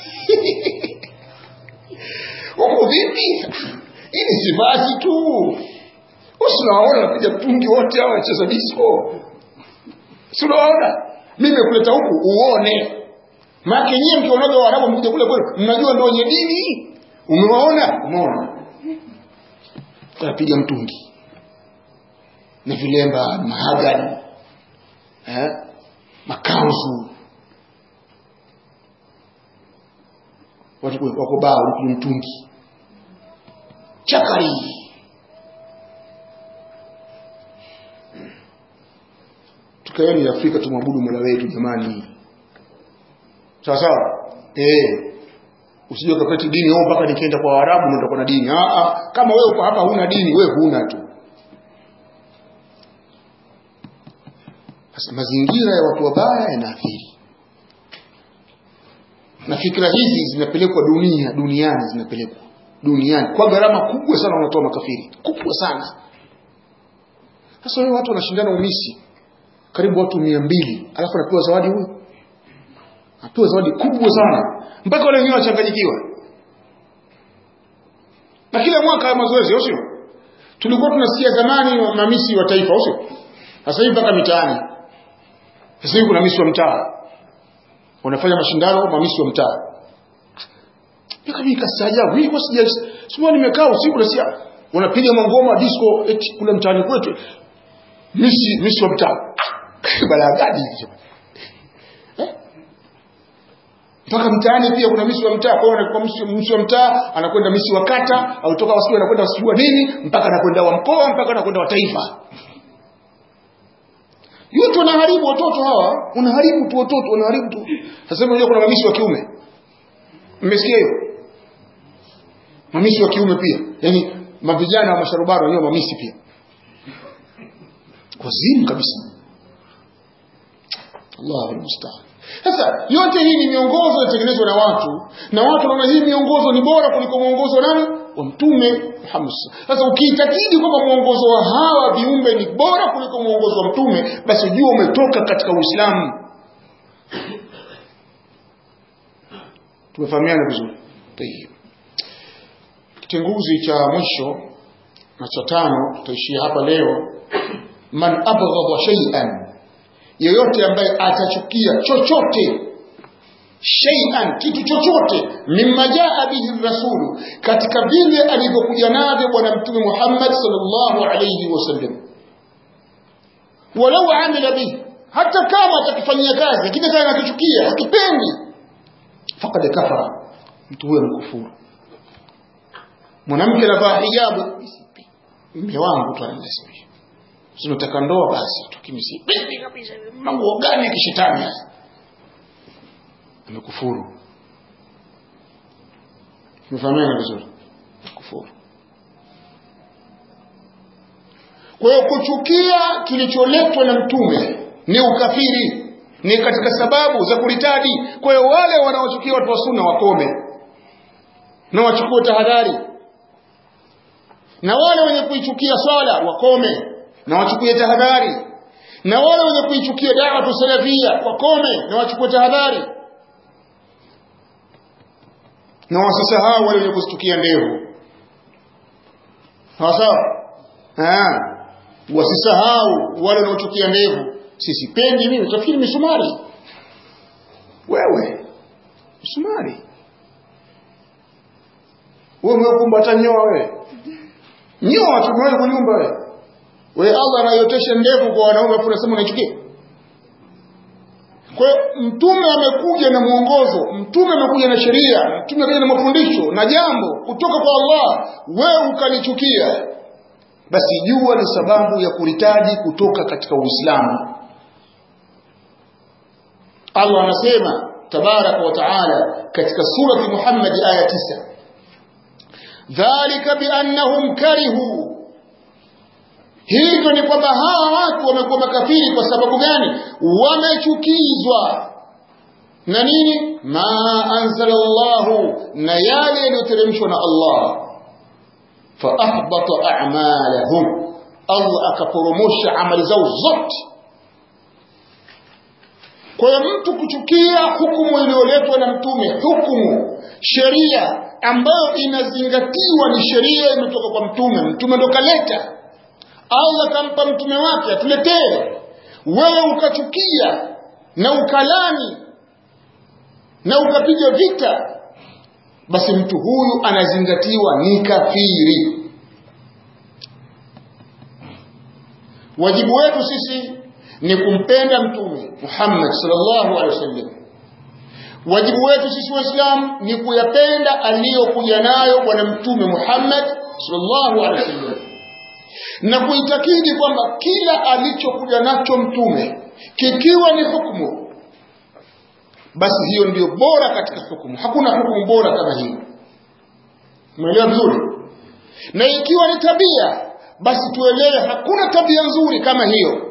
huko vipi hii ni sivasi tu usinawaona wanapiga mtungi wote hawa wacheza disco sinawaona mimi kuleta huku uone maana nyie mkionaga waarabu mkuja kule kule mnajua ndio wenye dini umewaona umeona wanapiga mtungi na vilemba mahagani eh? makanzu watu wako baa wanapiga mtungi chakari tukaeni Afrika tumwabudu Mola wetu jamani sawa sawa eh usije ukapeti dini wewe mpaka nikienda kwa Waarabu ndio utakuwa na dini ah ah kama wewe uko hapa huna dini wewe huna tu sasa mazingira ya watu wabaya yanaathiri na fikra hizi zinapelekwa dunia duniani zinapelekwa duniani kwa gharama kubwa sana wanatoa makafiri kubwa sana sasa wewe watu wanashindana umisi karibu watu mia mbili alafu anapewa zawadi huyu apewa zawadi kubwa sana mpaka wale wengine wachanganyikiwa na kila mwaka ya mazoezi sio tulikuwa tunasikia zamani mamisi wa taifa sio sasa hivi mpaka mitaani sasa hivi kuna misi wa mtaa wanafanya mashindano mamisi wa mtaa mpaka mimi kasaajabu hii kwa sija sio nimekaa usiku nasikia wanapiga mangoma disco eti kule mtaani kwetu misi misi wa mtaa balaa gani hizo mpaka mtaani pia kuna misi wa mtaa kwa hiyo anakuwa misi wa mtaa anakwenda misi wa kata au toka wasiku anakwenda wasiku wa nini mpaka anakwenda wa mkoa mpaka anakwenda wa taifa yote wanaharibu watoto hawa unaharibu tu watoto unaharibu tu sasa hivi kuna mamisi wa kiume mmesikia hiyo mamisi wa kiume pia yani mavijana wa masharubaro wenyewe mamisi pia wazimu kabisa Allahu musta'an sasa yote hii ni miongozo inatengenezwa na watu na watu wanaona hii miongozo ni bora kuliko mwongozo nani wa mtume Muhammad sasa ukiitakidi kwamba mwongozo wa hawa viumbe ni bora kuliko mwongozo wa mtume basi ujue umetoka katika Uislamu tumefahamiana vizuri tayeb kitenguzi cha mwisho na cha tano tutaishia hapa leo man abghadha shay'an yeyote ambaye atachukia chochote shay'an kitu chochote mimma jaa bihi rasulu katika vile alivyokuja navyo bwana mtume Muhammad sallallahu alayhi wasallam walau amila bihi hata kama atakifanyia kazi lakini kama anakichukia hakipendi faqad kafara mtu huyo mkufuru mwanamke anavaa hijabu mume wangu tu ananilazimisha sinataka ndoa basi tukimsipendi kabisa mambo gani ya kishetani hasa amekufuru tumefahamiana vizuri kufuru kwa hiyo kuchukia kilicholetwa na mtume ni ukafiri ni katika sababu za kuritadi kwa hiyo wale wanaochukia watu wa sunna wakome na wachukue tahadhari na wale wenye kuichukia swala wakome na wachukue tahadhari na wale wenye kuichukia da'watu salafia wakome na wachukue tahadhari na wasisahau wale wenye kustukia ndevu sawa sawa wasisahau wale wanaochukia ndevu sisipendi mimi utafikiri misumari wewe misumari wewe umekumba hata nyoa wewe nyoa tumewahi kunyumba wewe we Allah anayotesha ndevu kwa wanaume afu unasema unaichukia kwa hiyo mtume amekuja na mwongozo mtume amekuja na sheria mtume amekuja na mafundisho na jambo kutoka kwa Allah wewe ukalichukia basi jua ni sababu ya kuritaji kutoka katika Uislamu Allah anasema tabaraka wa taala katika surati Muhammad aya 9 dhalika biannahum karihu hivyo ni kwamba hawa watu wamekuwa makafiri kwa sababu gani wamechukizwa na nini ma anzala llahu na yale yaliyoteremshwa na allah faahbata amalahum allah akaporomosha amali zao zote kwa hiyo mtu kuchukia hukumu iliyoletwa na mtume hukumu sheria ambayo inazingatiwa ni sheria imetoka kwa mtume mtume ndo kaleta allah kampa mtume wake atuletee wewe ukachukia na ukalani na ukapiga vita basi mtu huyu anazingatiwa ni kafiri wajibu wetu sisi ni kumpenda mtume Muhammad sallallahu alaihi wasallam wajibu wetu sisi waislamu ni kuyapenda aliyokuja nayo bwana mtume Muhammad sallallahu alaihi wasallam na kuitakidi kwamba kila alichokuja nacho mtume kikiwa ni hukumu basi hiyo ndiyo bora katika hukumu hakuna hukumu bora kama hiyo umeelewa vizuri na ikiwa ni tabia basi tuelewe hakuna tabia nzuri kama hiyo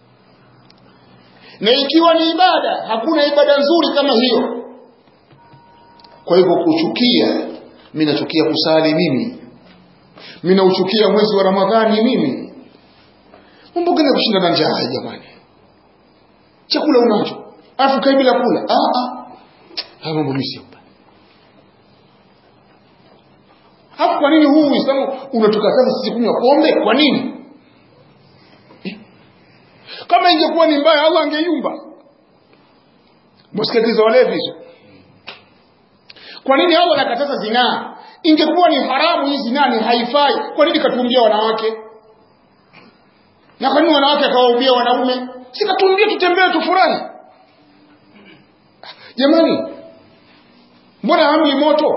na ikiwa ni ibada hakuna ibada nzuri kama hiyo kwa hivyo kuchukia mimi nachukia kusali mimi mimi nauchukia mwezi wa ramadhani mimi mambo gani kushinda na njaa jamani chakula unacho alafu kai bila kula ah ah haya mambo mimi sio hapo kwa nini huu Uislamu unatukataza sisi kunywa pombe kwa nini kama ingekuwa ni mbaya Allah angeyumba msikatiza walevi hizo kwa nini Allah anakataza zinaa ingekuwa ni haramu hii zinaa ni haifai kwa nini katumbia wanawake na kwa nini wanawake akawaubia wanaume sikatumbia tutembee tufurahi jamani mbona hamli moto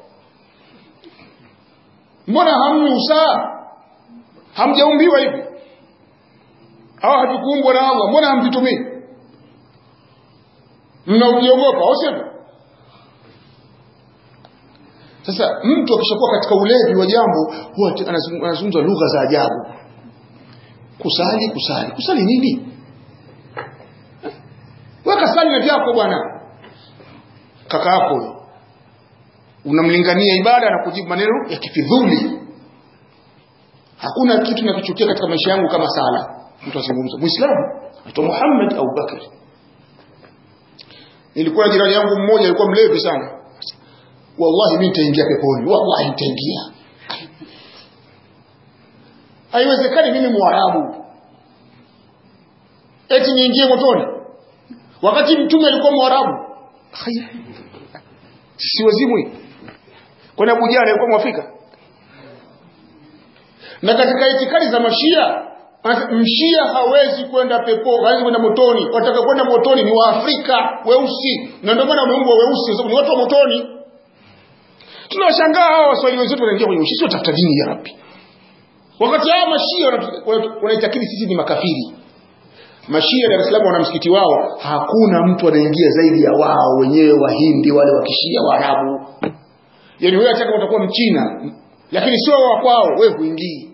mbona hamni usaa hamjaumbiwa hivi au hatukuumbwa na Allah mbona hamvitumii mnaujiogopa au sivyo sasa mtu akishakuwa katika ulevi wa jambo huwa anazungumza lugha za ajabu kusali kusali kusali nini weka sali na vyako bwana kaka yako huyo unamlingania ibada na kujibu maneno ya kifidhuli hakuna kitu nakichukia katika maisha yangu kama sala mtu azungumza muislamu aitwa Muhammad au Bakr nilikuwa jirani yangu mmoja alikuwa mlevi sana wallahi mimi nitaingia peponi wallahi nitaingia haiwezekani mimi mwarabu eti niingie motoni wakati mtume alikuwa mwarabu si wazimu kwani Abu Jahal alikuwa mwafrika na katika itikadi za mashia mshia hawezi kwenda pepo hawezi kwenda motoni wataka kwenda motoni ni waafrika weusi na ndio maana wameumbwa weusi kwa sababu ni watu wa motoni tunawashangaa hao waswahili wenzetu wanaingia kwenye ushisi watafuta dini ya rabi wakati hao mashia wanaitakidi sisi ni makafiri mashia Dar es Salaam wana msikiti wao hakuna mtu anaingia zaidi ya wao wenyewe wahindi wale wakishia waarabu yani wewe hata utakuwa mchina lakini sio wa kwao wewe huingii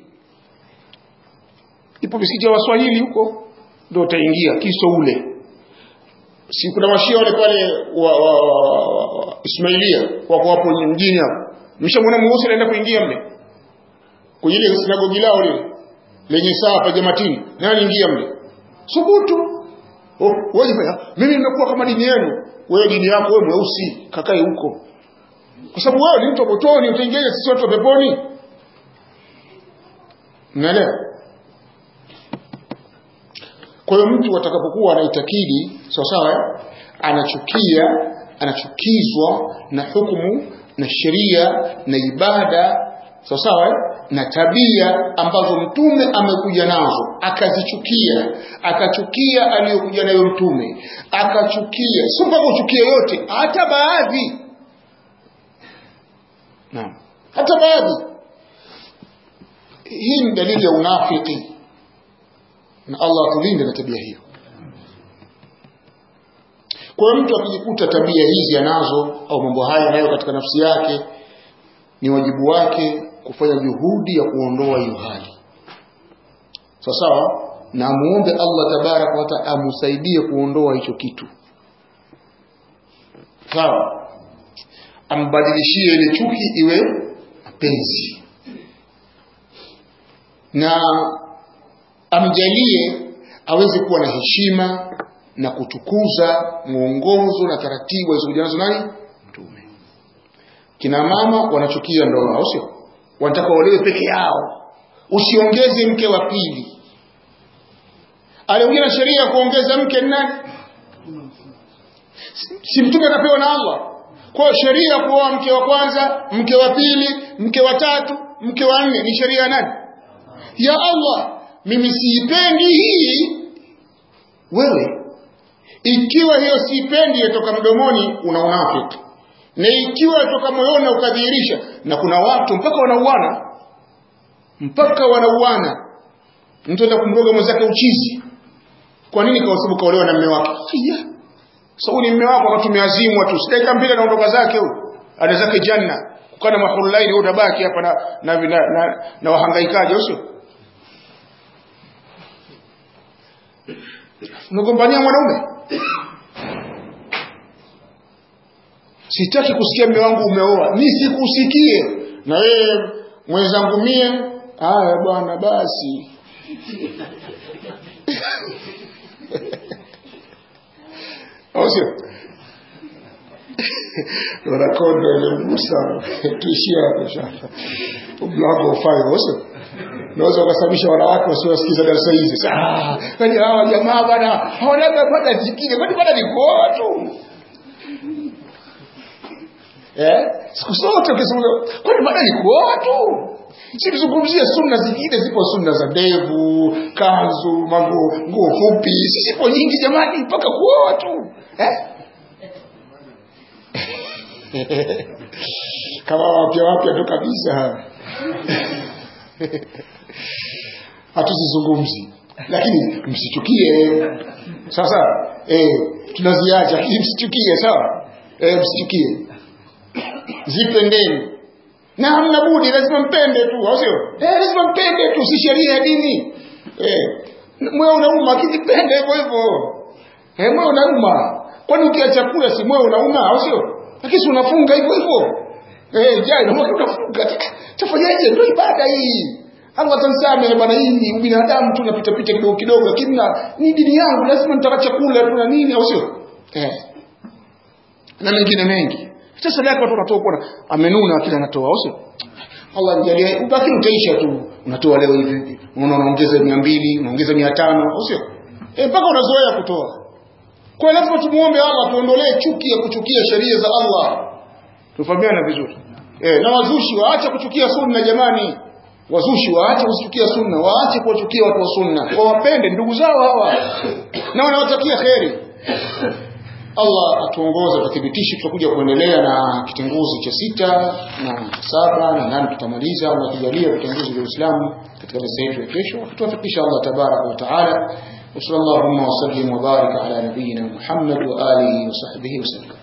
ipo misikiti ya waswahili huko ndio utaingia kiso ule si kuna washia wale pale wa, wa, wa, wa, wa Ismailia wako hapo mjini hapo mshamwona mweusi anaenda kuingia mle kwenye ile sinagogi lao lile lenye saa pa jamatini nani ingia mle subutu oh, wewe mimi nimekuwa kama dini yenu wewe dini yako wewe mweusi kakae huko kwa sababu wewe ni mtu wa motoni utaingia sisi watu wa peponi unaelewa kwa hiyo mtu atakapokuwa anaitakidi sawa sawa anachukia anachukizwa na hukumu na sheria na ibada sawa sawa na tabia ambazo mtume amekuja nazo akazichukia akachukia aliyokuja nayo mtume akachukia sio mpaka uchukie yote hata baadhi naam hata baadhi hii ni dalili ya unafiki na Allah atulinde na tabia hiyo kwa hiyo mtu akijikuta tabia hizi anazo au mambo haya nayo katika nafsi yake ni wajibu wake kufanya juhudi ya kuondoa hiyo hali sawa sawa na muombe Allah tabaraka wa taala amsaidie kuondoa hicho kitu sawa ambadilishie ile chuki iwe mapenzi na amjalie aweze kuwa na heshima na kutukuza mwongozo na taratibu alizokuja nazo nani mtume kina mama wanachukia ndoa au sio wanataka waolewe peke yao usiongeze mke wa pili aliongea na sheria ya kuongeza mke ni nani si mtume akapewa na Allah kwa sheria ya kuoa mke wa kwanza mke wa pili mke wa tatu mke wa nne ni sheria ya nani ya Allah mimi siipendi hii wewe ikiwa hiyo siipendi yatoka mdomoni una unafiki na ikiwa yatoka moyoni na ukadhihirisha na kuna watu mpaka wanauana mpaka wanauana mtu enda kumroga mwenzake uchizi kwa nini kwa sababu kaolewa na mume wake yeah. so ni mume wako akatumeazimwa tu sidaika mbili anaondoka zake huyo ana zake janna kukana mahulaini utabaki hapa na na, na, na, na wahangaikaji usio unagombania mwanaume sitaki kusikia mume wangu umeoa nisikusikie na wewe mwenzangu mie haya bwana basi au sio wanakondo ilimgusa tuishie hapo shaka mlango ufai au sio unaweza ukasababisha wanawake wasiowasikiza darasa hizi kwani hawa jamaa bwana hawanaga pata jingine kwani bwana ni kuoa tu eh siku zote ukisema kwani bwana ni kuoa tu sikizungumzia sunna zingine zipo sunna za ndevu kanzu manguo nguo fupi sizipo nyingi jamani mpaka kuoa tu eh? kama wapya wapya tu kabisa hatuzizungumzi lakini msichukie sasa eh, tunaziacha lakini msichukie sawa eh, msichukie zipendeni na hamna budi lazima mpende tu au sio eh, lazima mpende tu si sheria ya dini eh, moyo unauma akijipende hivyo hivyo eh, moyo unauma kwani ukiacha kula si moyo unauma au sio lakini si unafunga hivyo hivyo eh, jai na moyo unafunga tafanyaje ndio ibada hii Allah atanisame bwana hii ubinadamu tu napita pita kidogo kidogo lakini ni dini yangu lazima nitaka chakula tu na nini au sio eh na mengine mengi hata sadaka watu wanatoa kwa amenuna kila anatoa au sio Allah nijalie ubaki utaisha tu unatoa leo hivi unaona unaongeza 200 unaongeza 500 au sio eh mpaka unazoea kutoa kwa lazima tumuombe Allah tuondolee chuki ya kuchukia sheria za Allah tufahamiana vizuri eh na wazushi waache kuchukia sunna jamani wazushi waache kuchukia sunna waache kuwachukia watu wa sunna wawapende ndugu zao hawa na wanawatakia kheri Allah atuongoze tuthibitishe tutakuja kuendelea na kitenguzi cha sita na saba na nane tutamaliza Allah tujalie vitenguzi vya Uislamu katika darasa yetu ya kesho tuwafikisha Allah tabaraka wa taala وصلى اللهم وسلم وبارك على نبينا محمد وآله وصحبه وسلم